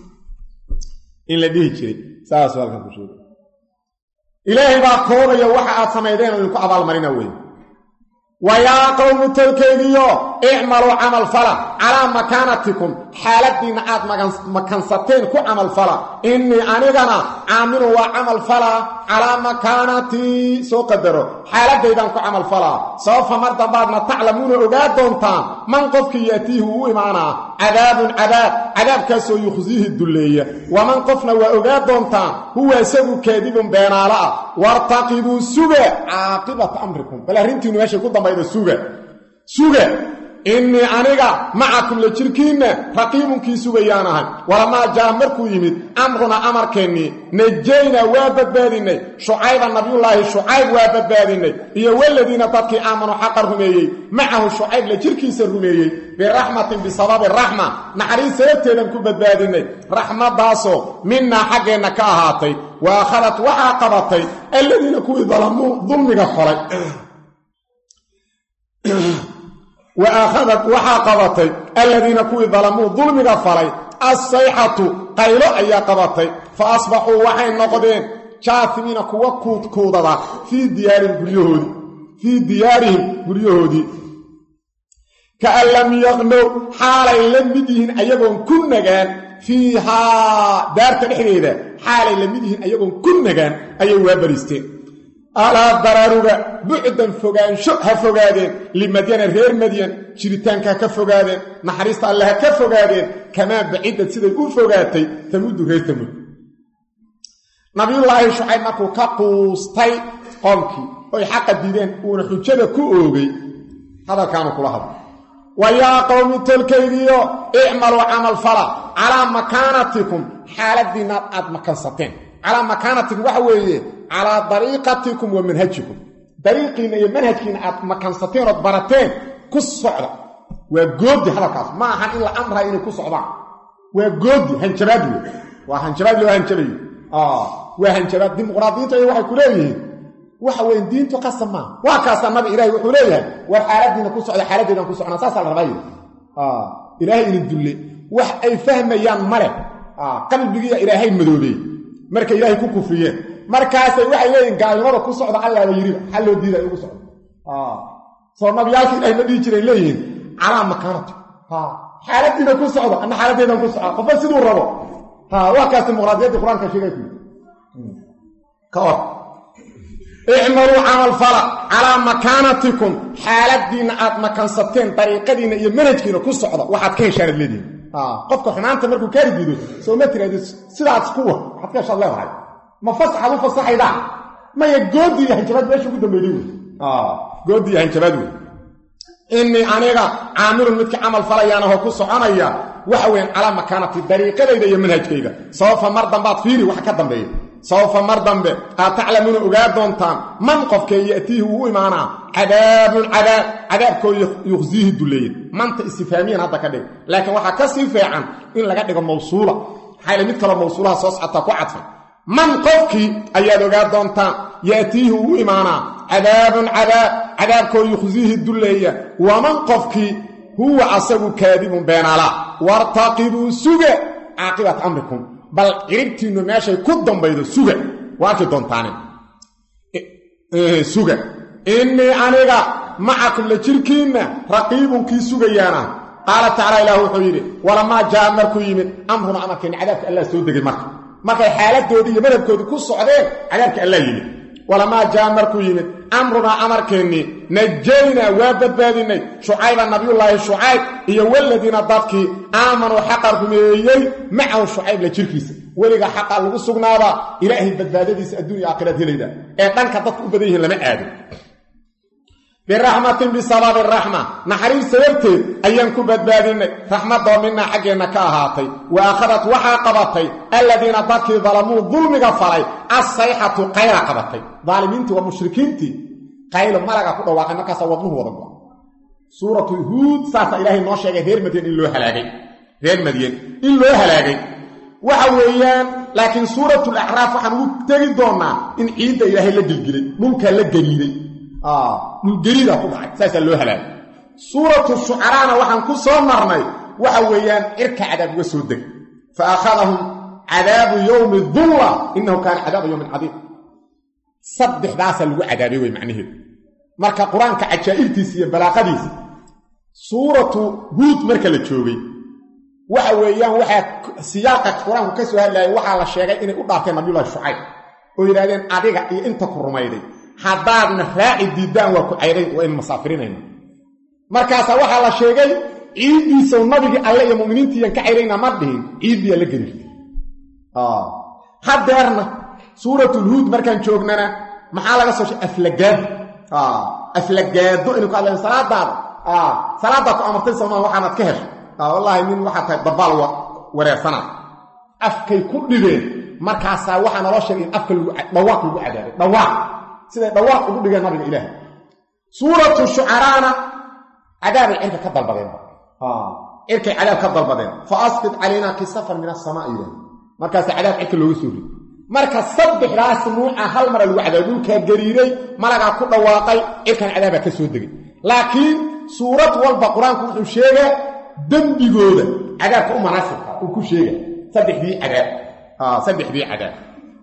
in la dhihi jiray saas halkan ku sheegay ilaahay baa koobaya waxa aad samaydeen oo idinku abaalmarina wey wa yaa qowmu tolkaygiyo icmaluu camal fala calaa makaanatikum xaaladiinna aad makansateen ku camal fala innii anigana caamilun waa camal falaa calaa makaanatii soo qadaro xaaladaydaan ku camal falaa sababfa mar dambaadna taclamuuna ogaa doontaan man qofkii yaatiihi uu imaanaa cadaabun cadaab cadaabkaasoo yukhsiihi dulleeya waman qofna waa ogaa doontaan huwa isagu kaadibun beenaalo ah wartaqibuu suga caaqibata amrikum bal arrintiinu meeshay ku dambayda suga suga innii aniga macakum la jirkiinna raqiibunkii sugayaan ahay walamaa jaa markuu yimid amrunaa amarkeennii najaynaa waa badbaadinnay shucayba nabiyullaahi shucayb waa badbaadinnay iyo waladiina dadkii aamanuu xaqa rumeeyey macahu shucayb la jirkiisa rumeeyey biraxmatin bisababi raxma naxariis sababteedan ku badbaadinnay raxmaddaasoo minnaa xaggeenna ka ahaatay wa akhadat waxaa qabatay alladiina kuwii dalamuu dulmiga falay wa aakhadat waxaa qabatay alladiina kuwii dalamuu dulmiga falay assayxatu qaylo ayaa qabatay fa asbaxuu waxay noqdeen jaafimiina kuwa kuudkuudada fii diyaarihim guryahoodii fii diyaarihim guryahoodii kaan lam yaqnow xaalay la mid yihiin ayagoon ku nagaan fiihaa daarta dhexdeeda xaalay la mid yihiin ayagoon ku nagaan ayay waa bariisteen alaa daraaruga bucdan fogaansho ha fogaadeen limadyana reer madyan jiritaanka ha ka fogaadeen naxariista alle ha ka fogaadeen kamaa bacidad siday u fogaatay tamudu reer tamud nabiyullaahi shucayb markuu ka quustay qoomkii oy xaqa diideen uuna xujada ku oogay hadalkaanu kula hadla wa yaa qowmi tolkaygiyo icmaluu camal fala calaa makaanatikum xaaladiinnaad aad makansateen calaa makaanatikum waxa weeye calaa dariiqatikum wa manhajikum dariiqiinna iyo manhajkiinna aad makansateen ood barateen ku socda waa goodi hadalkaas ma ahan in la amrayo inay ku socdaan waa goodi hanjabaad wey waa hanjabaad loo hanjabayo waa hanjabaad dimuqraadiyiintu ay waxay ku leeyihiin waxa weyn diintu qasab maa waa kaasaa nabi ilaahay wuxuu leeyahay war xaaladiina ku socda xaaladdeedaan ku socnaa saasaa la rabaayo ilaahay idin dulle wax ay fahmayaan male qalbigiiya ilaahay madoobey markay ilaahay ku kufriyeen markaasay waxay leeyihin gaalnimada ku socda allaaba yiriba xal loo diida ugu socdo soo nabiyaalka ilahay ma dhihi jiray leeyihiin calaa makaanati xaaladiina ku socda ana xaaladdeedan ku socda qofba siduu rabo waa kaas dimuqraadiyaddii qur-aanka sheegay ku ka or icmaluu camal fala calaa makaanatikum xaaladiinna aad makansateen dariiqadiinna iyo manhajkiina ku socda waxaad ka heshaanad leedihin qofka xumaanta markuu kaari diido soo ma tiraadi sidaas kuwa waxaad ka heshaad leedahay ma fasaxaad u fasaxaydaa maya goodi iyo hanjabaad meesha ugu dambeeyey wey goodii hanjabaad wey innii aniga caamilun midka camal falayaan ahoo ku soconaya waxa weyan calaa makaanati dariiqadayda iyo manhajkayga sababfa mar dambaad fiiri wax ka dambeeya sababfa mar dambe aad taclamuuna ogaa doontaan man qofkee ya'tiihi uu u imaanaa cadaabun cadaab cadaabkoo yuqsiihi duleeye manta istifaamiyan hadda ka dhig laakiin waxaa ka sii feecan in laga dhigo mawsuula maxaa mid kaloo mawsuulaha soo socotaa ku cadfan man qofkii ayaad ogaa doontaan ya'tiihi uu u imaanaa cadaabun cadaab cadaabkoo yuqsiihi dulleeya waman qofkii huwa asagu kaadibun beenala wartaqibuu suga caaqibat amrikum bal ciribtiinnu meeshay ku dambaydo suga waa arki doontaane suga innii aniga macakum la jirkiinna raqiibunkii sugayaana qaala tacala ilaah wuxuu yidhi walamaa jaa markuu yimid amruna amarkeenni cadaabka allah soo degay marka markay xaaladoodii iyo madhabkoodii ku socdeen cadaabka allah yimid walamaa jaa markuu yimid amrunaa amarkeennii najaynaa waa badbaadinay shucayba nabiyullaahi shucayb iyo waladiina dadkii aamanuu xaqa rumeeyey macahu shucayb la jirkiisa weligaa xaqaa lagu sugnaadaa ilaahay badbaadadiisa adduunya aakhiraad helayda ee dhanka dadku u badan yihiin lama aado biraxmatin bisababi raxma naxariis sababteed ayaan ku badbaadinay raxmadoo minaa xaggeenna ka ahaatay wa akhadat waxaa qabatay alladiina dadkii dalamuu dulmiga falay assayxatu qayla qabatay daalimiintii waa mushrikiintii qaylo malaga ku dhawaaqay markaasaa wadnuhu wada go suuratu huud saasaa ilaahay noo sheegay reer madyan in loo halaagay reer madyan in loo halaagay waxa weeyaan laakiin suuratul acraaf waxaan ugu tegi doonnaa in ciidda ilaahay la gelgelay dhulkaa la gariiday dhulgeridaa ku dhacay saasaa loo halaagay suuratu shucaraana waxaan ku soo marnay waxa weeyaan cirka cadaab uga soo deg fa akhadahum cadaabu yowmi dulla innahu kaana cadaaba yowmin cadiim saddexdaasaa lagu cadaabay wey macnaheedu marka qur-aanka cajaa'ibtiisa iyo balaaqadiisa suuratu huud marka la joogay waxa weeyaan waxaa siyaaqa qur-aanku ka soo hadlaayay waxaa la sheegay inay u dhaarteen nabiyullahi shucayb oo yidhahdeen adiga iyo inta ku rumayday haddaadna raaci diiddaan waa ku cayray waa in masaafirinayna markaasaa waxaa la sheegay ciiddiisaw nabigii alle iyo muminiintiiyan ka cayrayna ma dhihin ciiddiyaa la gelirtay haddeerna suuratulhuud markaan joognana maxaa laga soo sheegay aflagaado aflagaado inay ku hadlayan salaadaada salaadaad ku amartay somaa waxaanaad ka heshay wallaahi nin waxaa tahay dabaal wareersanaad afkay ku dhibeen markaasaa waxaa naloo sheegay in afka dhawaaq lagu cadaabay dhawaaq siday dhawaaq ugu dhigeen nabiga ilaahay suuratu shucaraana cadaabay cirka ka dalbadeen cirkay cadaab ka dalbadeen fa asqid calaynaa kisafan min asamaa ilaah markaasa cadaab cirka looga soo ri marka saddexdaas nuuca hal mara lagu cadaabay dhulkaa gariiray malagaa ku dhawaaqay cirkan cadaabaa ka soo degay laakiin suurad walba qur-aanku wuxuu sheegaa dembigooda cadaabka u manaasibka uu ku sheega saddexdii cadaab saddexdii cadaab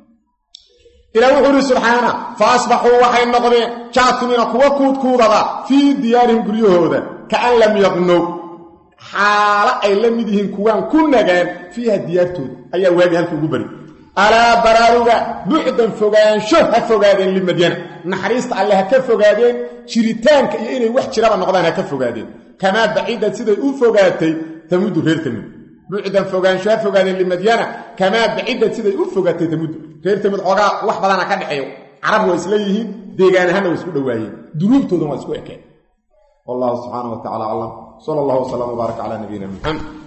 ilaah wuxuu ihi subxaana fa asbaxuu waxay noqdeen jaatimiina kuwa kuudkuudada fii diyaarihim guryahooda kaan lam yaqnow xaalo ay la mid yihiin kuwaan ku nagaan fiiha diyaartooda ayaa waagi halka ugu bari alaa baraaruga bucdan fogaansho ha fogaadeen limadyana naxariista alle ha ka fogaadeen jiritaanka iyo inay wax jiraba noqdaan ha ka fogaadeen kamaa baciidad siday u fogaatay tamudu reer tamud bucdan fogaansho ha fogaadeen limadyana kamaa baciidad siday u fogaatay tamudu reer tamud xoogaa wax badana ka dhexeeyo carab waa isla yihiin deegaan ahaanna waa isku dhowaayeen dunuubtoodana waa isku ekeen wallahu subxaana wa tacala aclam sala allahu wasalam wbaarak calaa nabiyina muxamed